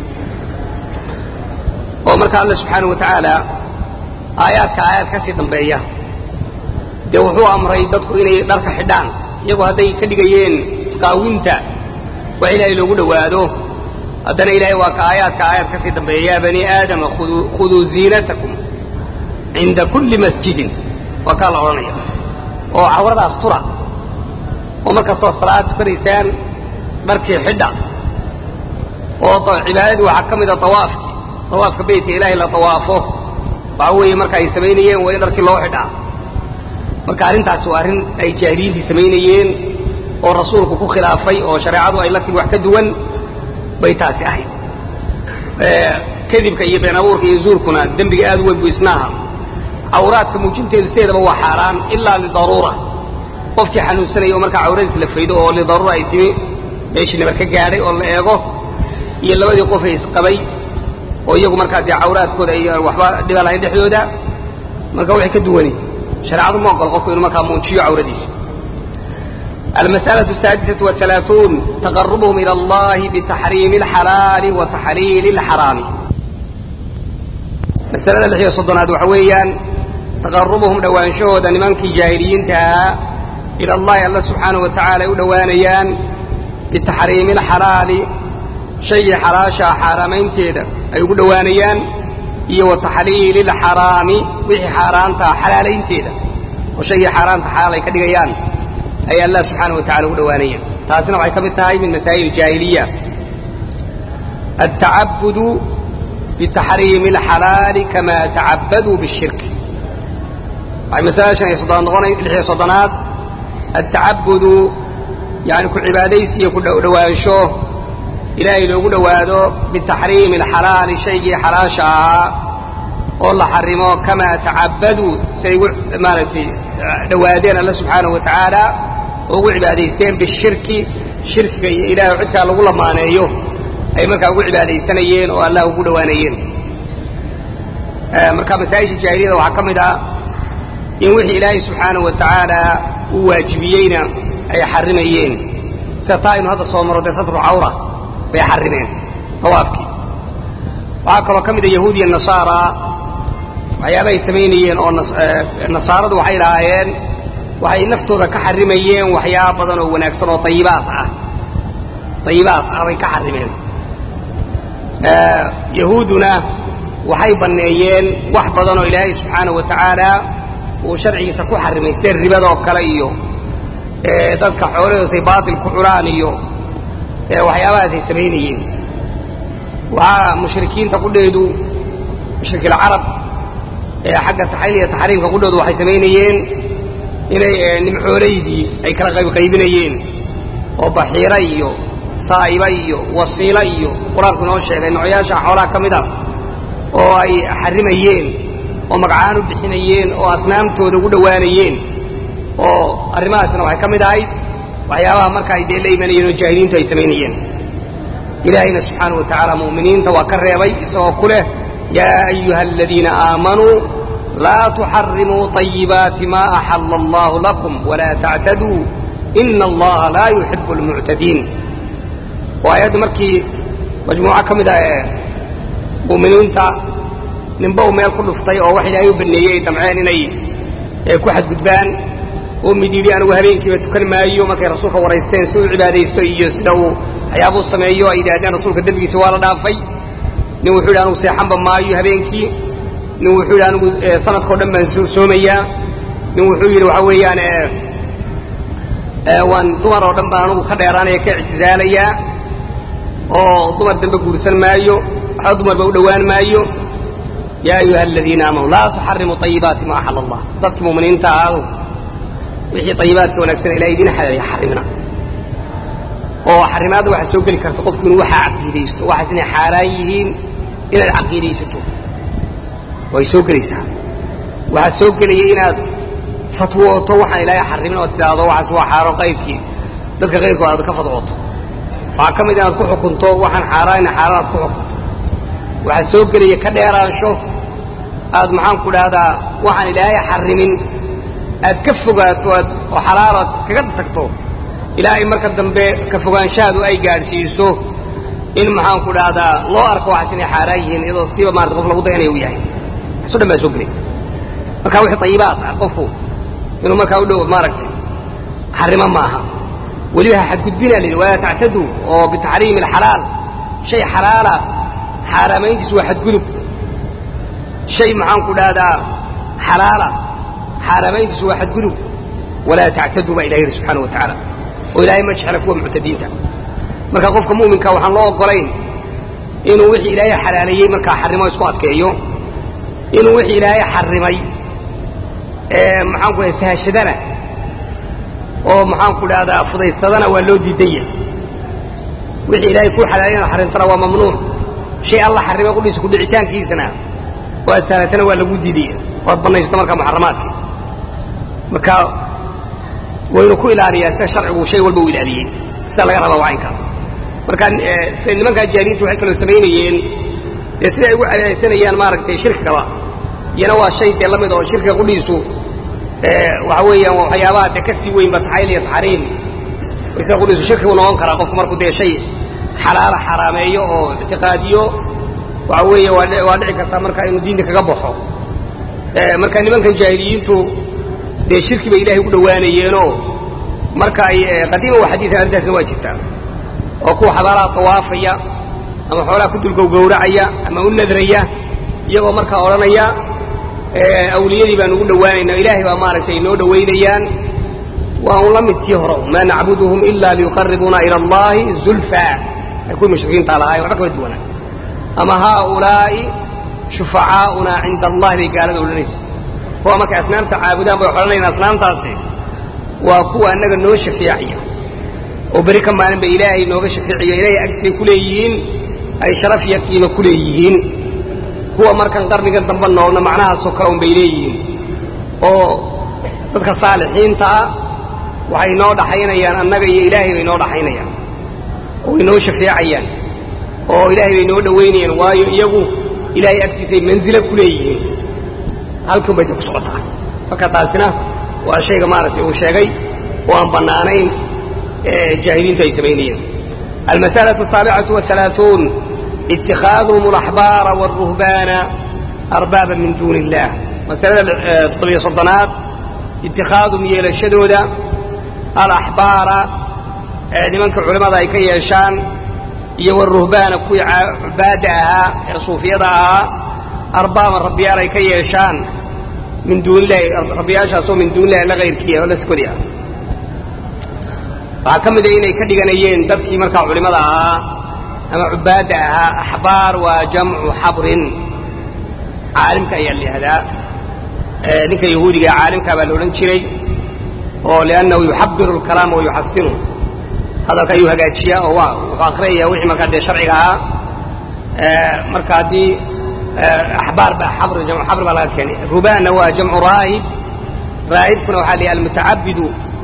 oo marka alle subxaana wa tacaala aayaadka aayaad ka sii dambeeya dee wuxuu amray dadku inay dharka xidhaan iyagu hadday ka dhigayeen isqaawinta wax ilaahay loogu dhowaado haddana ilaahay waa ka aayaadka aayaad ka sii dambeeya yaa bani aadama khuduu ziinatakum cinda kulli masjidin waa kaa la odhanaya oo cawradaas tura oo mar kastoo salaad tukanaysaan dharkii xidha oo cibaadadii waxaa ka mida awaafkii awaafka beytka ilaahay la awaafo waxa weeye marka ay samaynayeen waa in dharkii loo xidhaa marka arrintaasi waa arrin ay jaahiliyiintii samaynayeen oo rasuulku ku khilaafay oo shareecadu ay la timi wax ka duwan bay taasi ahayd kadibka iyo been abuurka iyo zuurkuna dembiga aad u weyn buu isnaaha cawraadka muujinteedu sideedaba waa xaaraan ilaa lidaruura qofkii xanuunsanaya oo markaa cawradiis la faydo oo lidaruura ay timi meeshii nabar ka gaadhay oo la eego iyo labadii qof ay isqabay oo iyagu markaa dee cawraadkooda ay waxba dhiba lahayn dhexdooda marka waxay ka duwani shareecadu ma ogolo qofku inuu markaa muujiyo cawradiisa المسألة السادسة والثلاثون تقربهم إلى الله بتحريم الحلال وتحليل الحرام مسألة اللي صدنا وحويا تقربهم دوان شهود نمانك جاهلين تها إلى الله الله سبحانه وتعالى ودوانيان بتحريم الحلال شيء حراشا حرامين تيدا أي دوانيان iyo وتحليل الحرام وحي حرامتا حلالين تيدا وشيء حرامتا حالي كدغيان أي الله سبحانه وتعالى ودوانيا تاسنا waxay kamid tahay min masaa'il jahiliya التعبد بتحريم الحلال كما تعبدوا بالشرك أي مسألة شيء صدان صدانات التعبد يعني كل عباديس يكون دوانشوه إلهي لو دوادو بتحريم الحلال شيء حراشا والله حرمه كما تعبدوا سيقول مالتي دوادين الله سبحانه وتعالى ugu cibaadaysteen bishirki shirkiga iyo ilaahay cidkaa lagu lamaaneeyo ay markaa ugu cibaadaysanayeen oo allah ugu dhowaanayeen marka masaa'isha jaahiliyada waxaa ka mid ah in wixii ilaahay subxaanahu wa tacaala uu waajibiyeyna ay xarimayeen sida taa inu hadda soo maro dee satru cawra bay xarimeen tawaafkii waxaa kaloo ka mid a yahuud iyo nasaara waxyaaba ay samaynayeen oo nasaaradu waxay lahaayeen waxay naftooda ka xarimayeen waxyaaba badan oo wanaagsan oo ayibaad ah ayibaad ah bay ka xarimeen yahuuduna waxay banneeyeen wax badan oo ilaahay subxaanahu wa tacaala uu sharcigiisa ku xarimay sida ribadoo kale iyo dadka xoolahoosay baatil ku cunaan iyo waxyaabahaasay samaynayeen waxaa mushrikiinta qudheedu mushrikilcarab xagga taxliil iyo taxriimka qudhoodu waxay samaynayeen inay nimcoolaydii ay kala qaybqaybinayeen oo baxiira iyo saa'iba iyo wasiila iyo qur-aanku inoo sheegay noocyaasha xoolaha ka mid a oo ay xarimayeen oo magacaan u bixinayeen oo asnaamtooda ugu dhowaanayeen oo arrimahaasna waxay ka mid ahayd waxyaabaha marka ay dee la imanayeen oo jaahiliintu ay samaynayeen ilaahayna subxaanahu wa tacaala mu'miniinta waa ka reebay isagoo ku leh yaa ayuha aladiina aamanuu لا تحرموا طيبات ما أحل الله لكم ولا تعتدوا إن الله لا يحب المعتدين وآيات مركي مجموعة كمدة مؤمنين تا ننبو ميل كل فطي أو واحد أيوب النية دمعان إني كواحد قدبان ومديري أنا وهبين كيف تكن ما أيو ما كي رسولك ورئيستين سوء عبادة يستوي يسدو حيابو السمايو أيدا أدان رسولك الدبي سوالا دافي نوحول أنو سيحان بما أيو هبين كي nin wuxuu yidhi anigu sanadkao dhan baan soomayaa nin wuxuu yidhi waxa weeyaan waan dumar oo dhan baan anigu ka dheeraanaya ka ictizaalayaa oo dumar dambe guursan maayo waxba dumarba u dhowaan maayo yaa ayuha aladiina aamanuu laa tuxarimuu ayibaati ma axala allah dadkii muminiinta ahaado wixii ayibaadka wanaagsan ilahay idin xaleelaya xarimna oo xarimaadda waxaa soo geli karta qofku inuu waxaa caqiidaysto waxaas inay xaaraan yihiin inaad caqiidaysato way soo gelaysaa waxaa soo gelaya inaad fatwooto waxaan ilaahay xarimin oo tidhaahdo waxaas waa xaaro qayrkii dadka qayrkood aad ka fadwooto waxaa ka mid inaad ku xukunto waxaan xaaraana xaaraan aad ku xukunto waxaa soo gelaya ka dheeraansho aad maxaan ku dhahdaa waxaan ilaahay xarimin aad ka fogaato aad oo xalaal aad iskaga tagto ilaahay marka dambe ka fogaanshahaadu ay gaadhsiiso in maxaan ku dhahdaa loo arko waxaas inay xaaraan yihiin iyadoo siiba maarata qof lagu dayanaya u yahay waxaso dhan baa soo gelay marka wixii ayibaad ah qofku inuu markaa u dhow maaragtay xarimo maaha weliba ha xadgudbina la yidhi walaa tactaduu oo bitaxriimi alxalaal shay xalaala xaaraamayntiisu waa xadgudub shay maxaan ku dhahdaa xalaala xaaraamayntiisu waa xadgudub walaa tactaduu baa ilahi yidhi subxaana wa tacaala oo ilaahay ma jecla kuwa muctadiinta marka qofka mu'minka waxaan loo ogolayn inuu wixii ilaahay xalaaleeyey markaa xarimo isku adkeeyo inuu wixii ilaahay xarimay maxaan ku sahashadana oo maxaanku dhahdaa fudaysadana waa loo diidaya wixii ilaahay kuu xalaalina xarintana waa mamnuuc shay alla xarrimay qudhiisa kudhicitaankiisana oo aad sahlatana waa lagu diidaya oo ad bannaysato markaa muxaramaadka marka waynu ku ilaaliyaa sida sharcigu shay walba u ilaaliyey sida laga rabaa waa inkaas marka sida nimankaa jaahiliintu waxay kaloo samaynayeen dee sida ay ugu cadaaysanayaan maaragtay shirkigaba iyana waa shay dee la mid oo shirkiga qudhiisu waxa weeyaan waa waxyaabaha dee ka sii weynba taxayl iyo taxriim isaga qudhiisu shirkigu noqon karaa qofku markuu dee shay xalaala xaraameeyo oo ictiqaadiyo waxa weeye waa dhici kartaa marka inuu diinta kaga baxo marka nimankan jaahiliyiintu dee shirki bay ilahay ugu dhowaanayeenoo marka ay qadiima wa xadiian arrintaasna waa jirtaa oo kuwa xabaalaha tawaafaya ama xoolaha ku dulgowgowracaya ama u nadraya iyagoo markaa odhanaya awliyadii baan ugu dhowaanayna ilaahay baa maaragtay inoo dhowaynayaan waa un la mid tii hore maa nacbuduhum ila liyuqaribuuna ila allahi zulfa ay kuwii mushrikiinta lahaay waxba kama duwanaa ama haaulaa'i shufacaauna cinda allahi bay gaalada odhanaysa kuwa markay asnaamta caabudaan bay odhanayaan asnaamtaasi waa kuwa annaga noo shafeecaya oo beri ka maalin bay ilaahay nooga shafeeciyo ilaahay agtiisay ku leeyihiin ay sharaf iyo qiimo ku leeyihiin kuwa markan qarnigan dambe noolna macnahaasoo kale un bay leeyihiin oo dadka saalixiinta ah waxay noo dhaxaynayaan annaga iyo ilaahay bay noo dhaxaynayaan oo way noo shafeecayaan oo ilaahay bay noo dhowaynayaan waayo iyagu ilaahay agtiisay manzilo ku leeyihiin halkan bay ku socotaa marka taasina waa shayga maaragtay uu sheegay oo aan bannaanayn jaahiliintu ay samaynayeen almas'alaة الsaaبcaة والaلaaثuun اتikاadهm الأxbaara والruhbaana arbaaba min duun الlah masalada toddobiyo soddonaad itikaadum yeelashadooda alaxbaara nimanka culimmada ay ka yeeshaan iyo wاruhbaana kuwii cubaadda ahaa ee suufiyada ahaa arbaaban rabbiyaal ay ka yeeshaan min duun illahi rabbiyaashaasoo min duun illahi la kayrkiia oo la skodi ah waxaa ka mid a inay ka dhiganayeen dadkii markaa culimmada ahaa ama cubaadda ahaa axbaar waa jamcu xabrin caalimka ayaa la yihahdaa ninka yahuudiga caalimkaa baa la odhan jiray oo liannahu yuxabiru alkalaama wa yuxasinu hadalka ayuu hagaajiyaa oo wuxuu akriyaya wixii markaa dee sharciga ahaa marka haddii axbaar ba xabr jamcu xabr baa laga keenay rubaanna waa jamcu raahib raahibkuna waxaa la yidhaha almutacabidu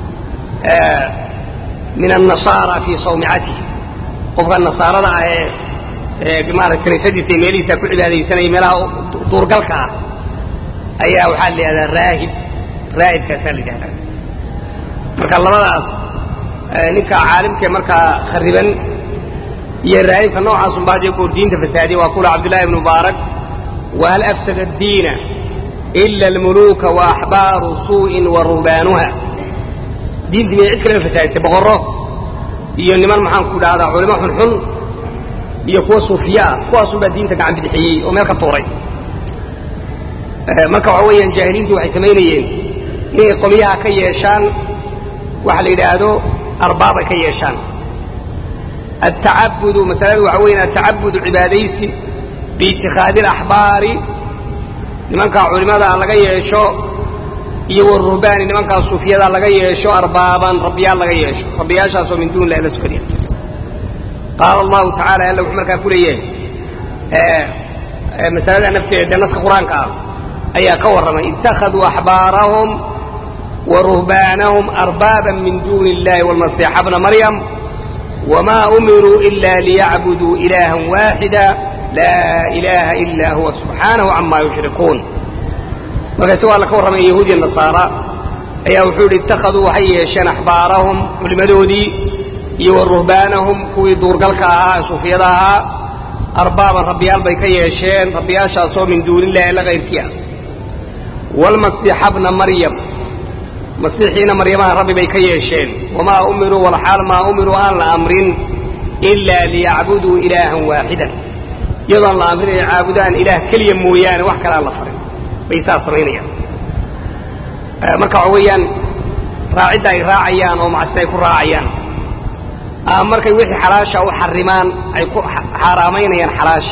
min annasaara fii sawmicatihi qofka nasaarada ah ee maarata kaniisadiisa iyo meelihiisa ku cibaadaysanaya meelaha duurgalka ah ayaa waxaa la yidhahdaa raahib raahibkaasaa la yidhahdaa marka labadaas ninka caalimkee markaa khariban iyo raahibka noocaasun baa dee goor diinta fasaadiya waa kula cabdullahi ibnu mubaarak wahal afsada addiina ila almuluuka wa axbaaru suu'in wa ruhbaanuha diintii miyay cid kaleba fasaadisay boqorro iyo niman maxaan ku dhahdaa culimo xunxun iyo kuwa suufiya ah kuwaasun baa diinta gacan bidixiyey oo meel ka tuuray marka waxa weeyaan jaahiliintii waxay samaynayeen inay qolyaha ka yeeshaan waxa la yidhaahdo arbaabay ka yeeshaan atacabudu masaladu waxa weyan atacabudu cibaadaysi biitikhaadi alaxbaari nimankaa culimadaa laga yeesho iyo waruhbaani nimankaa suufiyada laga yeesho arbaaban rabbiyaal laga yeesho rabbiyaashaasoo min duun illahi la sukadiya qaala allahu tacala alla wuxuu markaa ku leeyahay masalada nafteeda dee naska qur-aanka ah ayaa ka warramay ittakhaduu axbaarahum wa ruhbaanahum arbaaban min duuni illahi walmasiixa bna maryam wma umiruu ila liyacbuduu ilaaha waaxida laa ilaaha ila huwa subxaanahu cama yushrikuun marka isagoo alla ka warramaya yahuudiya nasaara ayaa wuxuu yidhi ittakhaduu waxay yeesheen axbaarahum culimmadoodii iyo wa ruhbaanahum kuwii duurgalka ahaa ee suufiyada ahaa arbaaban rabbiyaal bay ka yeesheen rabbiyaashaasoo min duuni illahi alla kayrkii ah waalmasiixa bna maryam masiixiina maryamaha rabbi bay ka yeesheen wamaa umiruu walxaal maa umiruu aan la amrin ilaa liyacbuduu ilaahan waaxidan iyadoon la amrin inay caabudaan ilaah keliya mooyaane wax kale aan la farin bay saas samaynayaan marka waxa weeyaan raacidda ay raacayaan oo macsida ay ku raacayaan ama markay wixii xalaasha u xarimaan ay ku xaaraamaynayaan xalaasha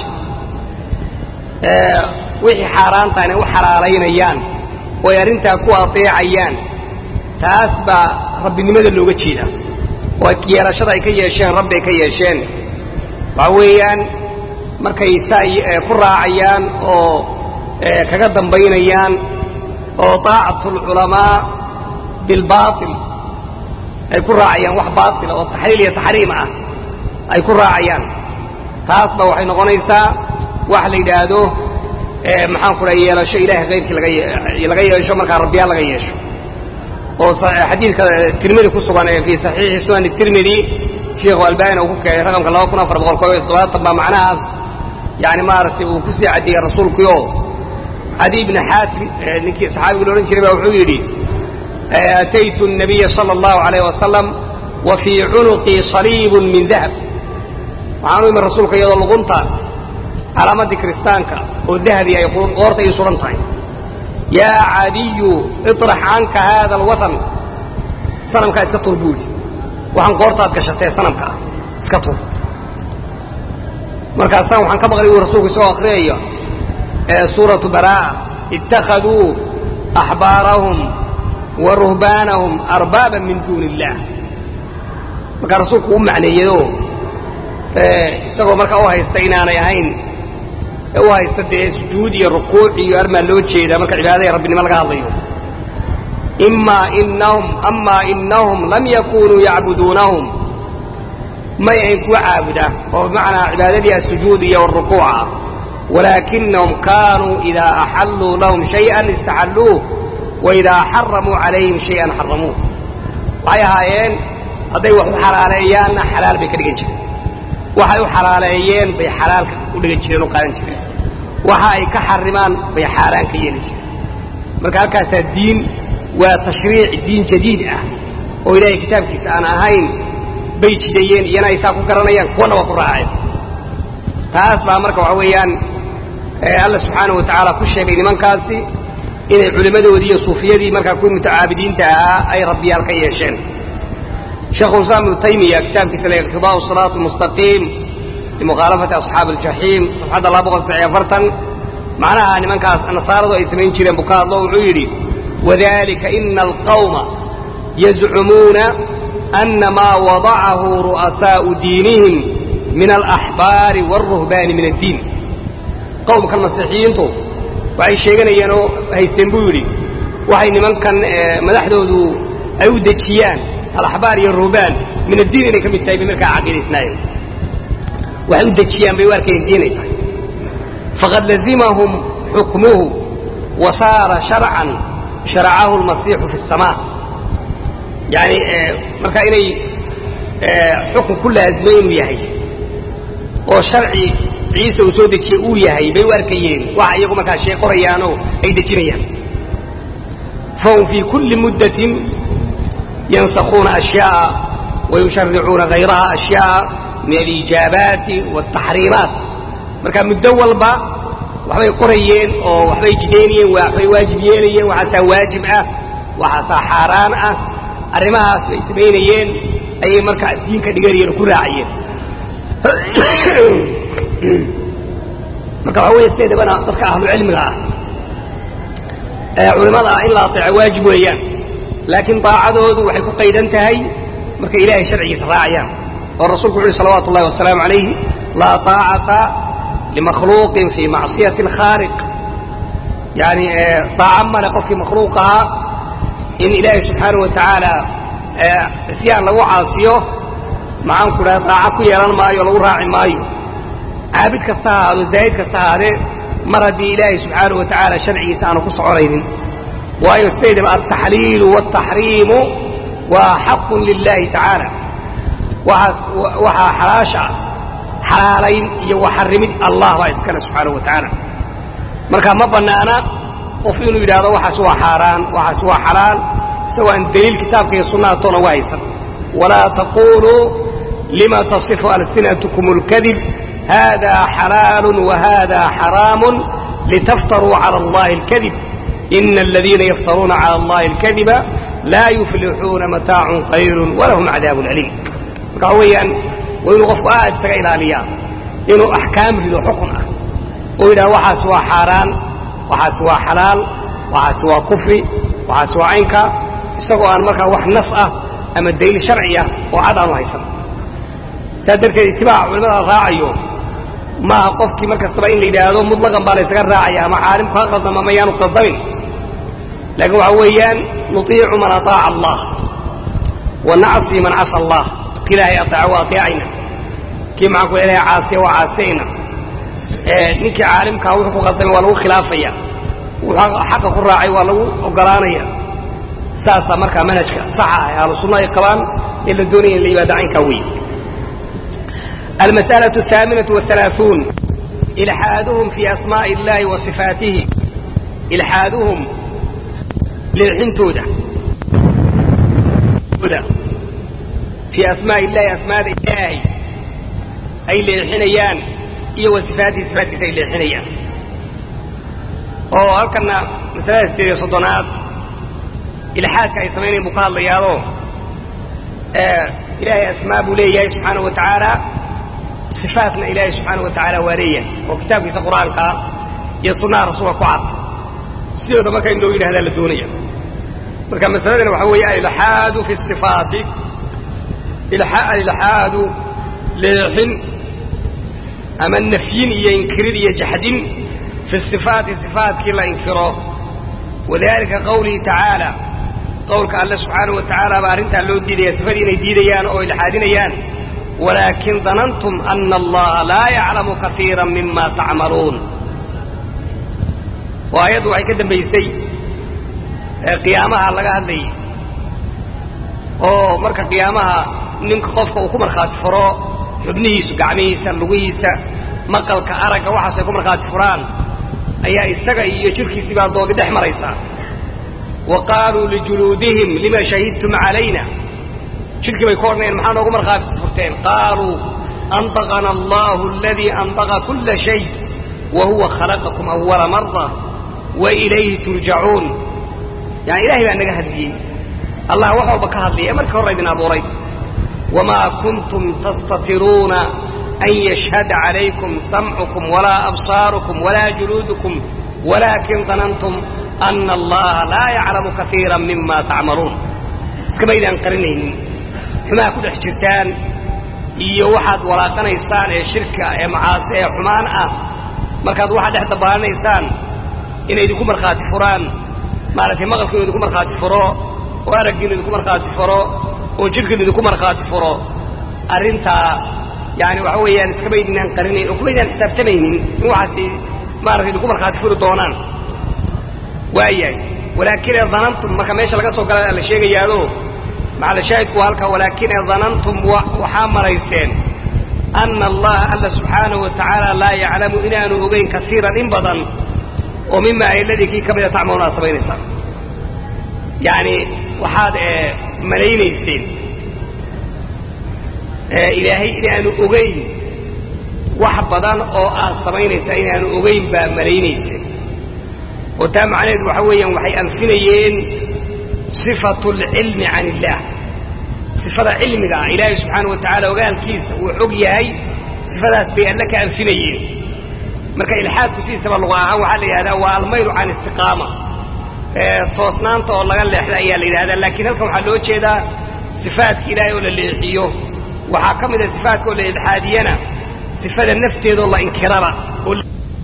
wixii xaaraanta inay u xalaalaynayaan oo ay arrintaa ku adeecayaan taas baa rabbinimada looga jeedaa oo yeelashada ay ka yeesheen rabbi ay ka yeesheen waxa weeyaan markay saa ku raacayaan oo kaga dambaynayaan oo taacatu alculamaa bilbaatil ay ku raacayaan wax baatila oo taxliil iyo taxriim ah ay ku raacayaan taasba waxay noqonaysaa wax la yidhaahdo maxaan ku dhaha yeelasho ilahay kayrkii laga yeesho markaa rabbiyaa laga yeesho oo xadiidka tirmidi ku sugan ee fii saxiixi sunan tirmidi sheikhu albani uu ku keenay raqamka laba kun afar boqol koob iyo toddobaatan baa macnahaas yani maaragtay uu kusii caddeeyey rasuulkuyo cadi ibni xaatim ninkii saxaabigu la odhan jiray baa wuxuu yidhi ataytu الnabiya salى اllahu alayh wasalam wa fii cunuqii saliibun min dahab waxaan u imi rasuulka iyadoo luqunta calaamadii kiristaanka oo dahabi ay qoorta ii suran tahay yaa cadiyu iطrax canka haada alwatan sanamkaa iska tur buu yidhi waxaan qoortaad gashatee sanamka ah iska tur markaasaan waxaan ka maqlay uu rasuulku isagoo akriyaya suuratu baraa'a ittakhaduu axbaarahum wa ruhbaanahum arbaaban min duuni illaah markaa rasuulku u macneeyadoo isagoo markaa u haysta inaanay ahayn u haysta dee sujuud iyo rukuuc iyo armaa loo jeedaa marka cibaadada rabbinimo laga hadlayo imaa inahum amaa inahum lam yakunuu yacbuduunahum may ayn kuwa caabuda oo bimacnaa cibaadadii asujuud iyo arukuuc ah walaakinahum kaanuu idaa axalluu lahum shayئan istaxalluuh waidaa xaramuu calayhim shayئan xaramuuh waxay ahaayeen hadday wax u xalaaleeyaanna xalaal bay ka dhigan jireen waxay u xalaaleeyeen bay xalaalka u dhigan jireen o qaadan jireen waxa ay ka xarimaan bay xaaraan ka yeeli jireen marka halkaasaa diin waa tashriic diin jadiid ah oo ilaahay kitaabkiisa aan ahayn bay jidayeen iyana ay saa ku garanayaan kuwana waa ku raaceen taas baa marka waxa weeyaan alla subxaanahu wa tacaala ku sheegay nimankaasi inay culimmadoodii iyo suufiyadii markaa kuwii mutacaabidiinta ahaa ay rabbiyaal ka yeesheen sheekhu islaam ibnu taymiya kitaabkiisa la iqtidaau siraat almustaqiim limukhaalafati asxaabi aljaxiim safxadda laba boqol saddex iyo afartan macnaha nimankaas nasaaradu ay samayn jireen buu ka hadlo wuxuu yidhi wadalika ina alqawma yazcumuuna ana maa wadacahu ru'asaa'u diinihim min alaxbaari waalruhbaani min addiin qowmkan masiixiyiintu waxay sheeganayeen oo haysteen buu yidhi waxay nimankan madaxdoodu ay u dejiyaan alaxbaar iyo ruhbaan min addiin inay ka mid tahay bay markaa caqiidaysnaayeen waxay u dejiyaan bay u arkayeen diinay tahay faqad lazimahum xukmuhu wa saara sharcan sharacahu almasiixu fi الsamaa yani markaa inay xukun ku laazimay inuu yahay oo sharci ciise uu soo dejiyey uu yahay bay u arkayeen waxa iyagu markaa shee qorayaanoo ay dejinayaan fahum fii kulli muddatin yansakhuuna ashyaaa wayusharicuuna hayraha ashyaaa min alijaabaati waaltaxriimaat marka muddo walba waxbay qorayeen oo waxbay jidaynayeen waxbay waajib yeelayeen waxaasaa waajib ah waxaasaa xaaraan ah arrimahaas bay samaynayeen ayay markaa diinka dhiganayeen oo ku raacayeen marka waxaa weeye sideedabana dadka ahlucilmiga ah ee culimmada ah in la ateeco waajib weeyaan laakiin daacadoodu waxay ku qaydan tahay markay ilaahay sharcigiisa raacayaan oo rasuulku wuxu uhi salawatu ullahi wasalaamu calayh laa taacata limakhluuqin fii macsiyati alkhaaliq yani daaco male qofkii makhluuq ahaa in ilaahay subxaanahu wa tacaala isyaan lagu caasiyo maxaan ku dhaha daaco ku yeelan maayo o lagu raaci maayo caabid kasta ha ahaado zaahid kasta ahaadee mar haddii ilaahay subxaanahu wa tacaala sharcigiisa aanu ku soconaynin waayo sidaydaba altaxliilu waaltaxriimu waa xaqun lilahi tacaala waaas waxaa xalaasha xalaalayn iyo waxarrimid allah baa iskale subxaanahu wa tacaala marka ma bannaana qof inuu yidhaahdo waxaas waa xaaraan waxaas waa xalaal isagoo aan daliil kitaabka iyo sunnaha toona uga haysan walaa taquluu lima tasifu alsinatkum اlkadib hada xalaalu wahada xaraamu litaftaruu cala allahi اlkadib ina aladiina yaftaruuna cala allahi اlkadiba laa yuflixuuna mataacun qaliilu walahum cadaabun aliim marka waxa weeyaan waa inuu qofku aad isaga ilaaliyaa inuu axkaam rido xukun ah oo yidhaha waxaas waa xaaraan waxaas waa xalaal waxaas waa kufri waxaas waa caynka isagoo aan markaa wax nas ah ama daliil sharciya oo cad aanu haysan saa darteed itibaaca culimada la raacayo maaha qofkii mar kastaba in la yidhaahdo mutlaqan baa la ysaga raacaya ama caalimku ha qaldama ma yaanu qaldamin laakiin waxa weeyaan nutiicu man ataaca allah wa nacsi man casa allah ilaahay ateeca waa ateecayna kii maxaan ku ilahay caasiya waa caasiyayna ninkii caalimkaa wuxuu ku qaldamay waa lagu khilaafaya wuxuu xaqa ku raacay waa lagu ogolaanaya saasaa markaa manhajka saxa ah ahlu sunna ay qabaan ee la doonaya in la yimaado caynkaa wey almas'alaة الثaaminaة والثaلaaثuun ilxaaduhum fii asmaaءi اllahi wa صifaatihi ilxaaduhum leexintooda fii asmaaءi illahi asmaada ilaahay ay leexinayaan iyo wa sifaatihi sifaatkiisa ay leexinayaan oo halkana masalada sideed iyo soddonaad ilxaadka ay samaynayan buu ka hadlayaadoo ilaahay asmaa buu leeyahay subxaana wa tacaala sifaatna ilaahay subxaana wa tacaala waa leeyahay oo kitaabkiisa qur-aankaa iyo sunnaha rasuulka ku cad sidooda marka in loo yidhahdaa la doonaya marka masaladani waxaa weeye alilxaadu fi sifaati alilxaadu leexin ama nafyin iyo inkirin iyo jaxdin fi sifaati sifaatkii la inkiro wadalika qawlihi tacaala qowlka alle subxaanahu wa tacaala baa arrintaa loo diidaya sifadii inay diidayaan oo ilxaadinayaan walaakin danantum ana allaha laa yaclamu kaiira mima tacmaluun oo ayaddu waxay ka dambaysay qiyaamaha laga hadlayay oo marka qiyaamaha ninka qofka uu ku markhaati furo xubnihiisu gacmihiisa lugihiisa maqalka aragga waxaas ay ku markhaati furaan ayaa isaga iyo jirkiisii baa doodi dhex maraysaa wa qaaluu lijuluudihim lima shahidtum calayna jirkii bay ku odhanayeen maxaa noogu markhaati furteen qaaluu andaqana allahu aladii andaqa kulla shay wa huwa khalaqakum awala mara wa ilayhi turjacuun yani ilahay baa naga hadliyey allah wax walba ka hadlaya ee markii horra idin abuuray wamaa kuntum tastatiruuna an yashhada calaykum samcukum walaa absaarukum walaa juluudukum walaakin danantum ana allaha laa yaclamu kaiira mima tacmaluun iskamaydaan qarinaynin xumaa ku dhex jirtaan iyo waxaad walaaqanaysaan ee shirka ee macaasi ee xumaan ah markaad waxaad dhex dabaaranaysaan inay idinku markhaati furaan maaragtay maqalkiinu idinku markhaati furo oo araggiinu idinku markhaati furo oo jirkiinu idinku markhaati furo arrintaa yani waxa weeyaan iskamaydinaan qarinayn oo kumaydaan xisaabtamaynin in waxaasi maaragtay idinku markhaati furi doonaan waayahay walaakin ee danantum marka meesha laga soo gala la sheegayaado macalshaahidku waa halkaa walaakin ee danantum waxaa marayseen ana allaha alla subxaanahu wa tacaala laa yaclamu inaanu ogeyn kaiiran in badan oo mima ayladii kii ka mida tacmaluuna ad samaynaysaan yani waxaad malaynayseen ilaahay inaanu ogeyn wax badan oo aad samaynaysaa inaanu ogeyn baa malaynayseen oo taa macnaheedu waxa weeyaan waxay anfinayeen sifatu alcilmi can illaah sifada cilmiga ah ilaahay subxaana wa tacaala ogaalkiisa uu xog yahay sifadaas bay alle ka anfinayeen marka ilxaadku sidiisaba luqa ahaan waxaa la yidhahdaa waa almaylu can istiqaama toosnaanta oo laga leexda ayaa la yidhahdaa laakiin halkan waxaa loo jeedaa sifaadka ilaahay oo la leexiyo waxaa ka mida sifaatka oo la ilxaadiyana sifada nafteedoo la inkiraba oo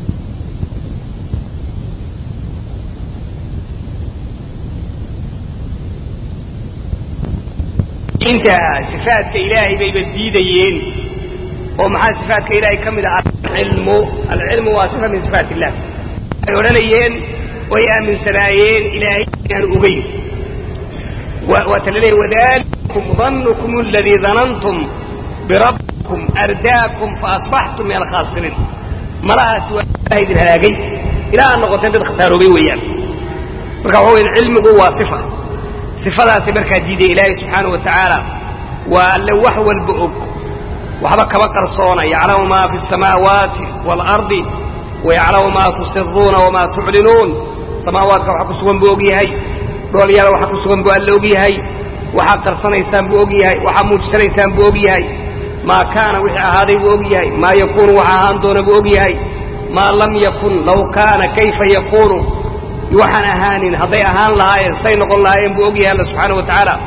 inta sifaadka ilaahay bayba diidayeen oo maxaa sifaadka ilaahay ka mid ah alcilmu alcilmu waa sifa min sifaat illah waxay odhanayeen way aaminsanaayeen ilaahay inaanu ogeyn waata la leeyahy wadalikum dannukum aladii danantum birabbikum ardaakum faasbaxtum min alkhaasiriin malahaasi waa ilahay idin halaagay ilaa aad noqoteen dad khasaaroobay weeyaan marka waxa weyan cilmigu waa sifa sifadaasi markaa diiday ilaahay subxaanahu wa tacaala waa alle wax walba og waxba kama qarsoona yaclamu maa fi الsamaawaati wاlardi wayaclamu maa tusiruuna wamaa tuclinuun samaawaadka waxa ku sugan buu og yahay dhoolyaala waxa ku sugan buu alle og yahay waxaad qarsanaysaan buu og yahay waxaad muujisanaysaan buu og yahay maa kaana wixii ahaaday buu og yahay maa yakuunu waxa ahaan doona buu og yahay maa lam yakun law kaana kayfa yakuunu waxaan ahaanin hadday ahaan lahaayeen say noqon lahaayeen buu og yahay alla subxaana wa tacaala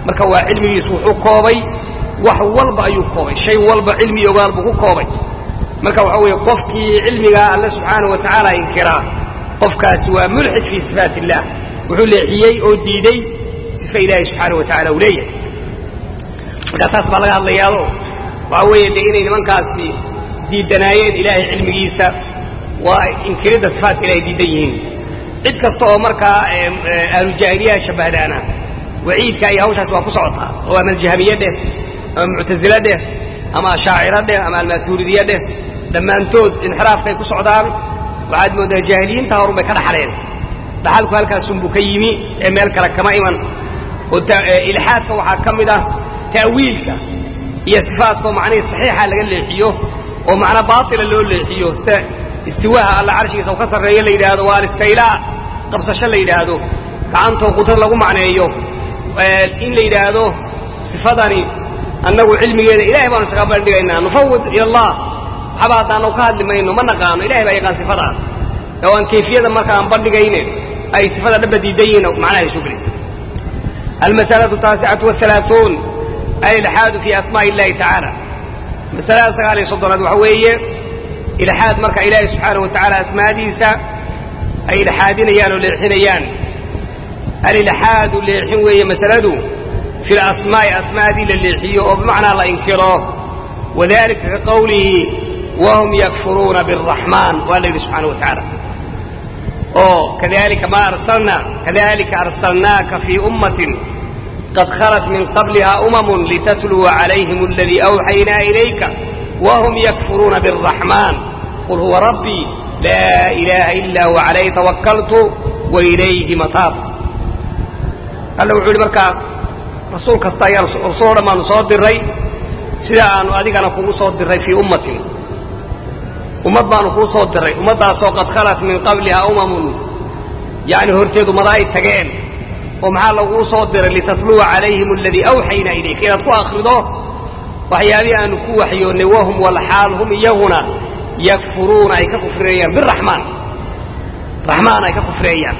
marka waa cilmigiisu wuxuu koobay wax walba ayuu koobay shay walba cilmi iyo ogaal buu ku koobay marka waxa weeye qofkii cilmigaa alle subxaanahu wa tacaala inkiraa qofkaasi waa mulxid fii sifaat illah wuxuu leexiyey oo diiday sifa ilaahi subxaanahu wa tacala uu leeyahay marka taas baa laga hadlayaado waxa weeye de inay nimankaasi diidanaayeen ilaahay cilmigiisa waa inkiridda sifaatka ilahay diidan yihiin cid kasta oo markaa ahlujaahiliyaha shabbahdaana waciidka iyo hawshaasi waa ku socotaa oo ama aljahmiye dheh ama muctasile dheh ama ashaaciro dheh ama almaatuuridiye dheh dhammaantood inxiraafkay ku socdaan waxaad mooddaa jaahiliyiinta horun bay ka dhaxleen dhaxalku halkaasunbuu ka yimi ee meel kale kama iman oo ilxaadka waxaa ka mid ah ta'wiilka iyo sifaatka oo macnihii saxiixa laga leexiyo oo macna baatila loo leexiyo sida istiwaaha alla carshigiisa u ka sarreeyo la yidhaahdo waa alistaylaa qabsasho la yidhaahdo gacantoo qudrad lagu macneeyo in la yidhaahdo sifadani annagu cilmigeeda ilahay baanu isaga bandhigaynaa nufawid ila allah waxaba haddaanu ka hadli mayno ma naqaano ilahay baa yaqaan sifadaa oo aan kayfiyada marka aan bandhigayne ay sifada dhaba diidan yihiin macnahay soo gelaysa almasalatu taasicatu wahalaaثuun alilxaadu fi asmaaءi illahi tacaala masalada sagaal iyo soddonaad waxa weeye ilxaad marka ilaahay subxaanahu wa tacaala asmaadiisa ay ilxaadinayaan oo leexinayaan alilxaadu leexin weeye masaladu fi lasmaa'i asmaadii la leexiyo oo bimacnaa la inkiro wadalika ka qawlihi wahum yakfuruuna biاraxmaan waa la yidhi subxaana wa tacaala oo kadalika ma arsalna kadalika arsalnaaka fii ummatin qad khalat min qabliha umamun litatluwa calayhim aladii awxaynaa ilayka wahum yakfuruuna biاraxmaan qul huwa rabbii laa ilaaha ila huwa calayhi tawakaltu wailayhi mataab alla wuxuu yidhi markaa rasuul kasta ayaa rasuul o dhan baanu soo diray sida aanu adigana kugu soo diray fii ummatin ummad baanu kuu soo diray ummaddaasoo qad khalat min qabliha umamun yani horteed ummada ay tageen oo maxaa laguu soo diray litatluwa calayhim aladii awxaynaa ilayka inaad ku akrido waxyaabihii aanu ku waxyoonnay wahum walxaal hum iyaguna yakfuruuna ay ka kufreeyaan biraxmaan raxmaan ay ka kufreeyaan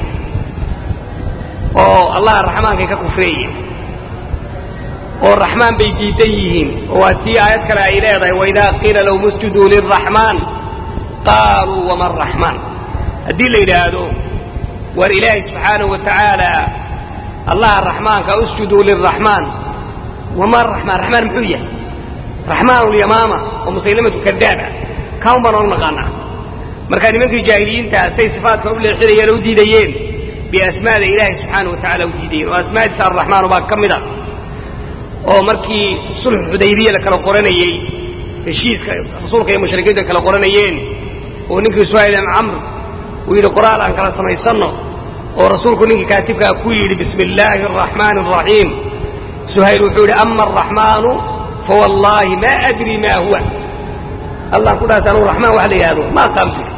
oo allah raxmaankay ka kufreeyeen oo raxmaan bay diidan yihiin oo waa tii aayad kale ay leedahay waidaa qiila lahum usjuduu liraxmaan qaaluu wama raxmaan haddii la yidhaahdo war ilaahay subxaanahu wa tacaala allaha raxmaanka usjuduu liraxmaan wama raxmaan raxmaan muxuu yahay raxmaan lyamaama oo musaylamatu kadaaba kaan baan oonu naqaanaa marka nimankii jaahiliyiinta say sifaatka u leexinayeen oo u diidayeen biasmaada ilaahay subxaana wa tacala u diidayeen oo asmaadiisa arraxmaanu baa ka mid a oo markii sulxu xudaybiya la kala qoranayey heshiiska rasuulka iyo mushrikiintu ay kala qoranayeen oo ninkii suhayl ibn camr uu yidhi qoraal aan kala samaysanno oo rasuulku ninkii kaatibkaa ku yidhi bismi illaahi araxmaani araxiim suhayl wuxuu yidhi ama araxmaanu fawallaahi ma adri ma huwa allah ku dhaas anugu raxmaan waxa la yidhahdo ma aqaan bu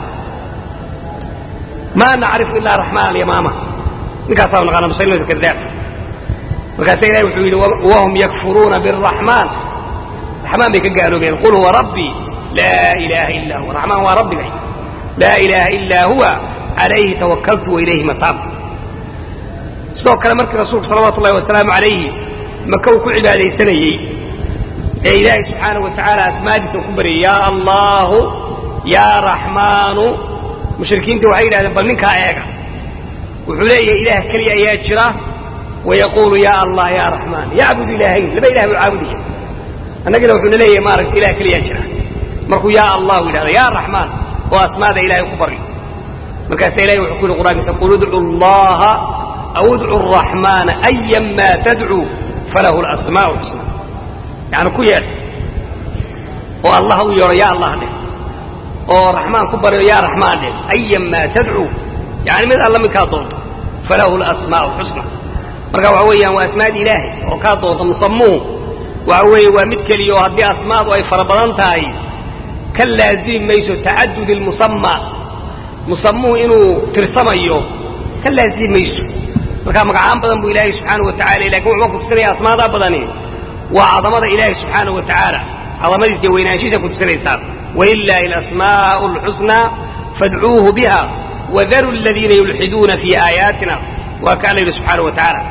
ma nacrifu ilaa raxmaan alyamaama ninkaasaa naqaana musaylimatu kadaab markaasa ilahi wuxuu yidhi wahum yakfuruuna biraxmaan raxmaan bay ka gaaloobeen qul huwa rabbii laa ilaaha illaa huwa raxmaan waa rabbigay laa ilaaha illaa huwa calayhi tawakaltu wailayhi mataab sidoo kale markii rasuulku salawaatu ullahi wasalaamu calayhi maka uu ku cibaadaysanayey ee ilaahay subxaanahu wa tacaala asmaadiisa ku baryay yaa allaahu yaa raxmaanu mushrikiintii waxay yidhahdeen bal ninkaa eega wuxuu leeyahay ilaah keliya ayaa jira wayaquulu yaa allah yaa raxmaan yacbud ilaahayn laba ilah buu caabudaya annagina wuxuuna leeyahay maaragta ilah keliyaa jira markuu yaa allahu yidhahda yaa raxmaan oo asmaada ilahay ku baryo markaasa ilahay wuxuu ku yidhi qur'aankiisa qul idcu allaha aw idcu araxmaana ayan maa tadcuu falahu lasmaa'u lxusna yani ku yeedh oo allah u yeedho yaa allah dheh oo raxmaan ku baryo yaa raxmaan dheh ayan maa tadcuu yani mid alla midkaa doonto falahu lasmaa'u lxusna marka waxa weeyaan waa asmaada ilaahay oo kaa doonta musamuhu waxa weeye waa mid keliya oo haddii asmaadu ay fara badan tahay ka laazimi mayso tacadud ilmusama musamuhu inuu tirsamayo ka laazimi mayso marka magacaan badan buu ilaahay subxaana wa tacala lakin wuxuu kutusinaya asmaadaa badani waa cadamada ilaahay subxaana wa tacaala cadamadiisa iyo weynaanshiisa kutusinaysaan walilaahi alasmaa'u alxusnaa fadcuuhu biha wadaru aladiina yulxiduuna fii aayaatina waa ka alla yidhi subxaana wa tacaala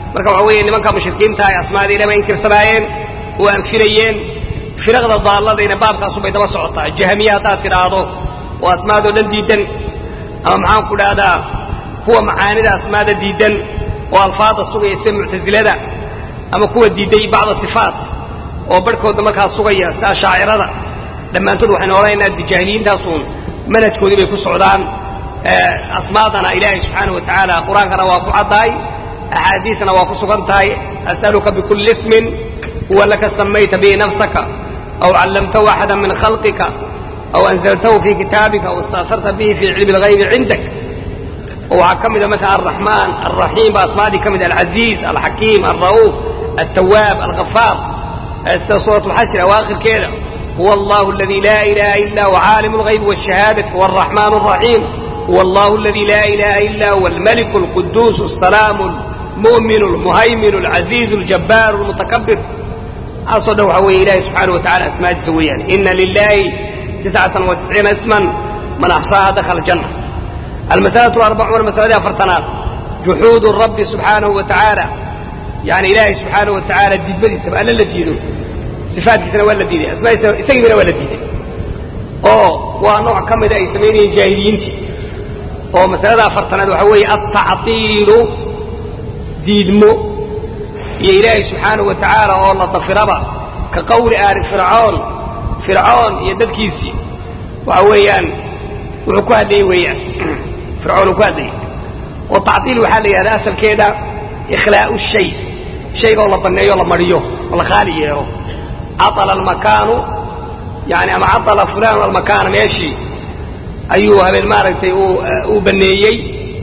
marka waxa weeye nimanka mushrikiinta ay asmaada ilaah bay inkirsanaayeen oo anfinayeen firaqda daalladayna baabkaasu bay daba socotaa jahamiya haddaad tidhaahdo oo asmaadoo dhan diidan ama maxaan ku dhahdaa kuwa macaanida asmaada diidan oo alfaada sugaya sida muctasilada ama kuwa diiday bacda sifaat oo barhkooda markaa sugaya si ashaacirada dhammaantood waxaynu odhanaynaa jaahiliyiintaasuun manhajkoodii bay ku socdaan asmaadana ilaahay subxaana wa tacaala qur-aankana waa ku caddahay axaadiisna waa ku sugan tahay as'aluka bikulli ismin huwa laka samayta bihi nafsaka aw callamtahu axada min khalqika aw anzaltahu fii kitaabika aw istaafarta bihi fii cilmi اlghaybi cindak oo waxaa ka mida marka alraxmaan alraxiim baa asmaadii ka mid alcaziiz alxakiim alra'uuf altawaab alghafaar sida suurat lxashri awaakhirkeeda huwa allahu aladi laa ilaha ila huwa caalim اlghaybi wاshahaadati huwa alraxmaan الraxiim huwa allahu aladi laa ilaha ila huwa almaliku اlquduus الsalaamu اlmu'min اlmuhaymin اlcaziiz اljabbaar اlmutakabir aasoo dhan waxaa weeye ilahi subxaana wa tacala asmaadiisa weeyaan ina lilahi tiscatan wa tisciina isman man axsaaha dakhala janna almasalatu alarbacuuna masaladii afartanaad juxuudu rabbi subxaanahu wa tacaala yani ilaahay subxaanahu wa tacaala diidmadiisaba alla la diido sifaadkiisana waa la diiday asmaadiisa isagiibana waa la diiday oo waa nooc ka mida ay samaynayeen jaahiliyiintii oo masalada afartanaad waxaa weeye altactiilu diidmo iyo ilaahay subxaanahu wa tacaala oo la dafiraba ka qawli aali fircoon fircoon iyo dadkiisii waxa weeyaan wuxuu ku hadlayey weeyaan fircoon uu ku hadlayey oo tactiil waxaa la yidhahdaa asalkeeda ikhlaa'u shay shayga oo la banneeyo o la mariyo oo la khaali yeelo catala almakaanu yani ama catala fulaanu almakaana meeshii ayuu habeen maaragtay uu banneeyey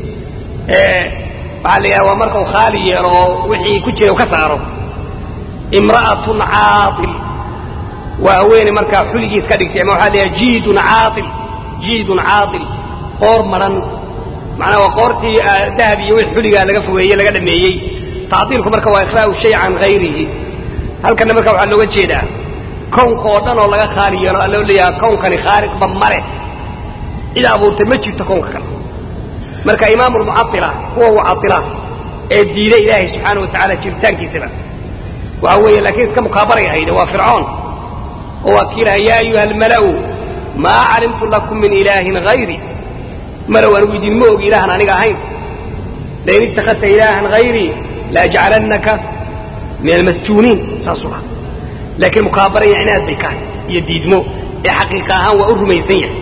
waxaa la yidhahda waa marka uu khaali yeelo oo wixii ku jira u ka saaro imra'atun caail waa haweeney markaa xuligiis ka dhigtay ama waxaa la yidhaha jiidun caail jiidun caail qoor maran macnaa waa qoortii dahab iyo wix xuligaa laga fogeeyey laga dhameeyey tacdiilku marka waa ikhlaa'u shay can hayrihi halkanna marka waxaa looga jeedaa kownka oo dhan oo laga khaali yeelo alloo leeyaha kownkani khaaliqba male cid abuurtay ma jirto kownka kale marka imaamu lmucaila kuwa mucaila ee diiday ilaahay subxaana wa tacaala jiritaankiisaba waxa weeye laakiin iska mukaabaray ahayde waa fircoon oo waa kii laha yaa ayuha almala'u maa calimtu lakum min ilaahin hayri malow anigu idinma og ilaahan aniga ahayn lain ittakhadta ilaahan hayrii laajcalannaka min almasjuuniin saasuu laha laakiin mukaabara iyo cinaad bay kahay iyo diidmo ee xaqiiqa ahaan waa u rumaysan yahay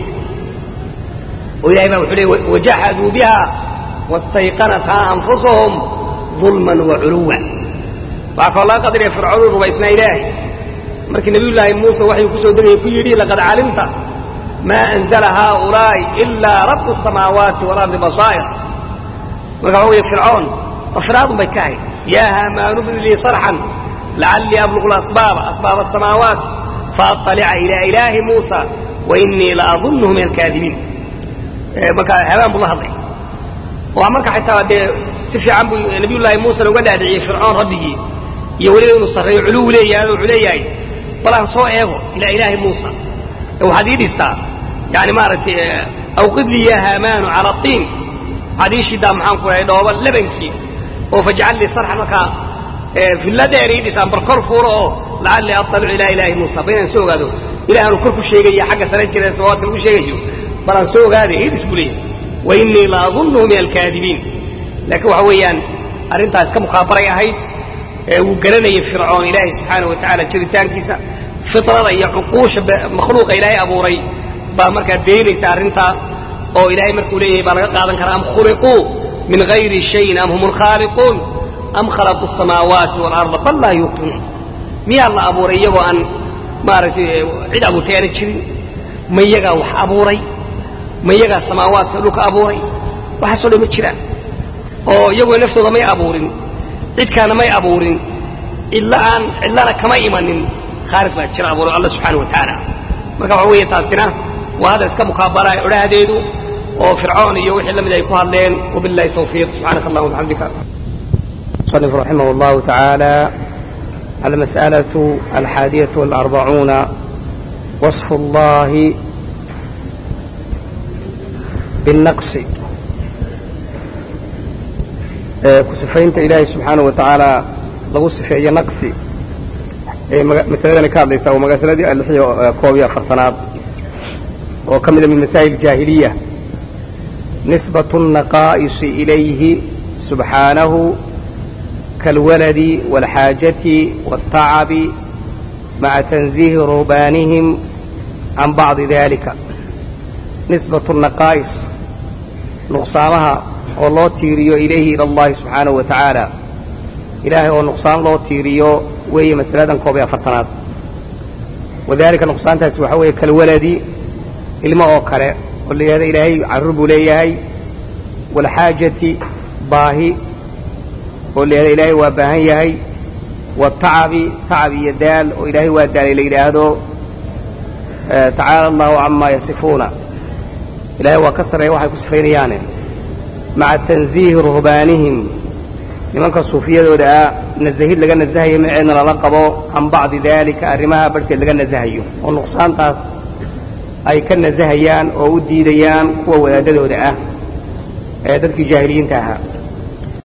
oo ilahay baa wuxuu leey wajaxaduu biha wastayqanathaa anfusahum dulman wa culuwa waxaa kaloo laga qadariya fircoonuu rumaysnaa ilaahay markii nabiyullaahi muuse waxay ku soo degayay ku yidhi laqad calimta maa anzala haaulaa'i ilaa rabu samaawaati walardi basaa'ir marka waxa weeye fircoon dafiraadun bay ka ahayd yaa haamaanu bni lii sarxan lacallii abluqu lasbaaba asbaaba asamaawaati faatalica ilaa ilaahi muusa wa inii la adunnuhu min alkaadibiin marka habaan buu la hadlay oo marka xitaa dee si fiican buu nabiyullaahi muusena uga dhaadhiciyey fircoon rabbigii iyo weliba inuu sarreeyo culuw leeyahay wuxuu leeyahay bal aan soo eego ilaa ilaahi muusa waxaad ii dhistaa yani maaragtay awqid lii ya haamaanu cala tiin waxaad ii shidaa maxaan ku dhahay dhooba lebankii oo fajcal lii sarxan markaa villa dheer ii dhisaan bal kor fuuro oo lacallii aطalicu ilaa ilaahi muusa ba inaan soo ogaado ilaahanu kor ku sheegaya xagga sare jira samaawaadka lagu sheegayo bal aan soo ogaaday ii dhis buu leeyahy wa inii la adunnuhu min alkaadibiin laakiin waxa weeyaan arrintaas ka mukaabaray ahayd wuu garanayay fircoon ilaahay subxaana wa tacaala jiritaankiisa fitrada iyo cuquusha makhluuqa ilaahay abuuray baa markaa beenaysa arrintaa oo ilaahay markuu leeyahay baa laga qaadan karaa am khuliquu min hayri shayin am hum lkhaaliquun am khalaquu asamaawaati waalarda bal laa yuuqinuun miyaa la abuuray iyagoo aan maaragtay cid abuurtay aana jirin ma iyagaa wax abuuray ma iyagaa samaawaadka dhulka abuuray waxaasoo dhan ma jiraan oo iyagoo naftooda may abuurin cidkaana may abuurin cidla aan cidlana kama imanin khaaliq baa jira abuuro alla subxaana wa tacaala marka waxa weeye taasina waa hadda iska mukaabalaa odhahdeedu oo fircoon iyo wixii lamid ay ku hadleen wabillahi tawfiiq subxaanaka allahuma bixamdika صنف رحمه الله تعالى المسألة الحادية والأربعون وصف الله بالنقص ku sifaynta ilaahay subxaanahu wa tacaala lagu sifeeyo naqsi ee masaladani ka hadlaysaa waa masaladii alixiyo koob iyo afartanaad oo ka mida min masaa'il jaahiliya nisbatu الnaqaa'isi ilayhi subxaanahu kaalwaladi wاlxaajati wاltacabi maca tanziihi ruhbaanihim can bacdi dalika nisbatu naqaa'is nuqsaamaha oo loo tiiriyo ilayhi ila allahi subxaanahu wa tacaala ilaahay oo nuqsaan loo tiiriyo weeye masaladan koob iyo afartanaad wadalika nuqsaantaasi waxaa weeye kalwaladi ilmo oo kale oo la yidhahda ilaahay carruur buu leeyahay waalxaajati baahi oo la yidhahda ilaahay waa baahan yahay watacabi tacab iyo daal oo ilaahay waa daalay la yidhaahdo tacaala allahu camaa yasifuuna ilaahay waa ka sarreeya waxay ku sifaynayaane maca tanziihi ruhbaanihim nimanka suufiyadooda ah nasahid laga nasahayo maceedna lala qabo can bacdi daalika arrimaha barhkeed laga nasahayo oo nuqsaantaas ay ka nasahayaan oo u diidayaan kuwa wadaadadooda ah ee dadkii jaahiliyiinta ahaa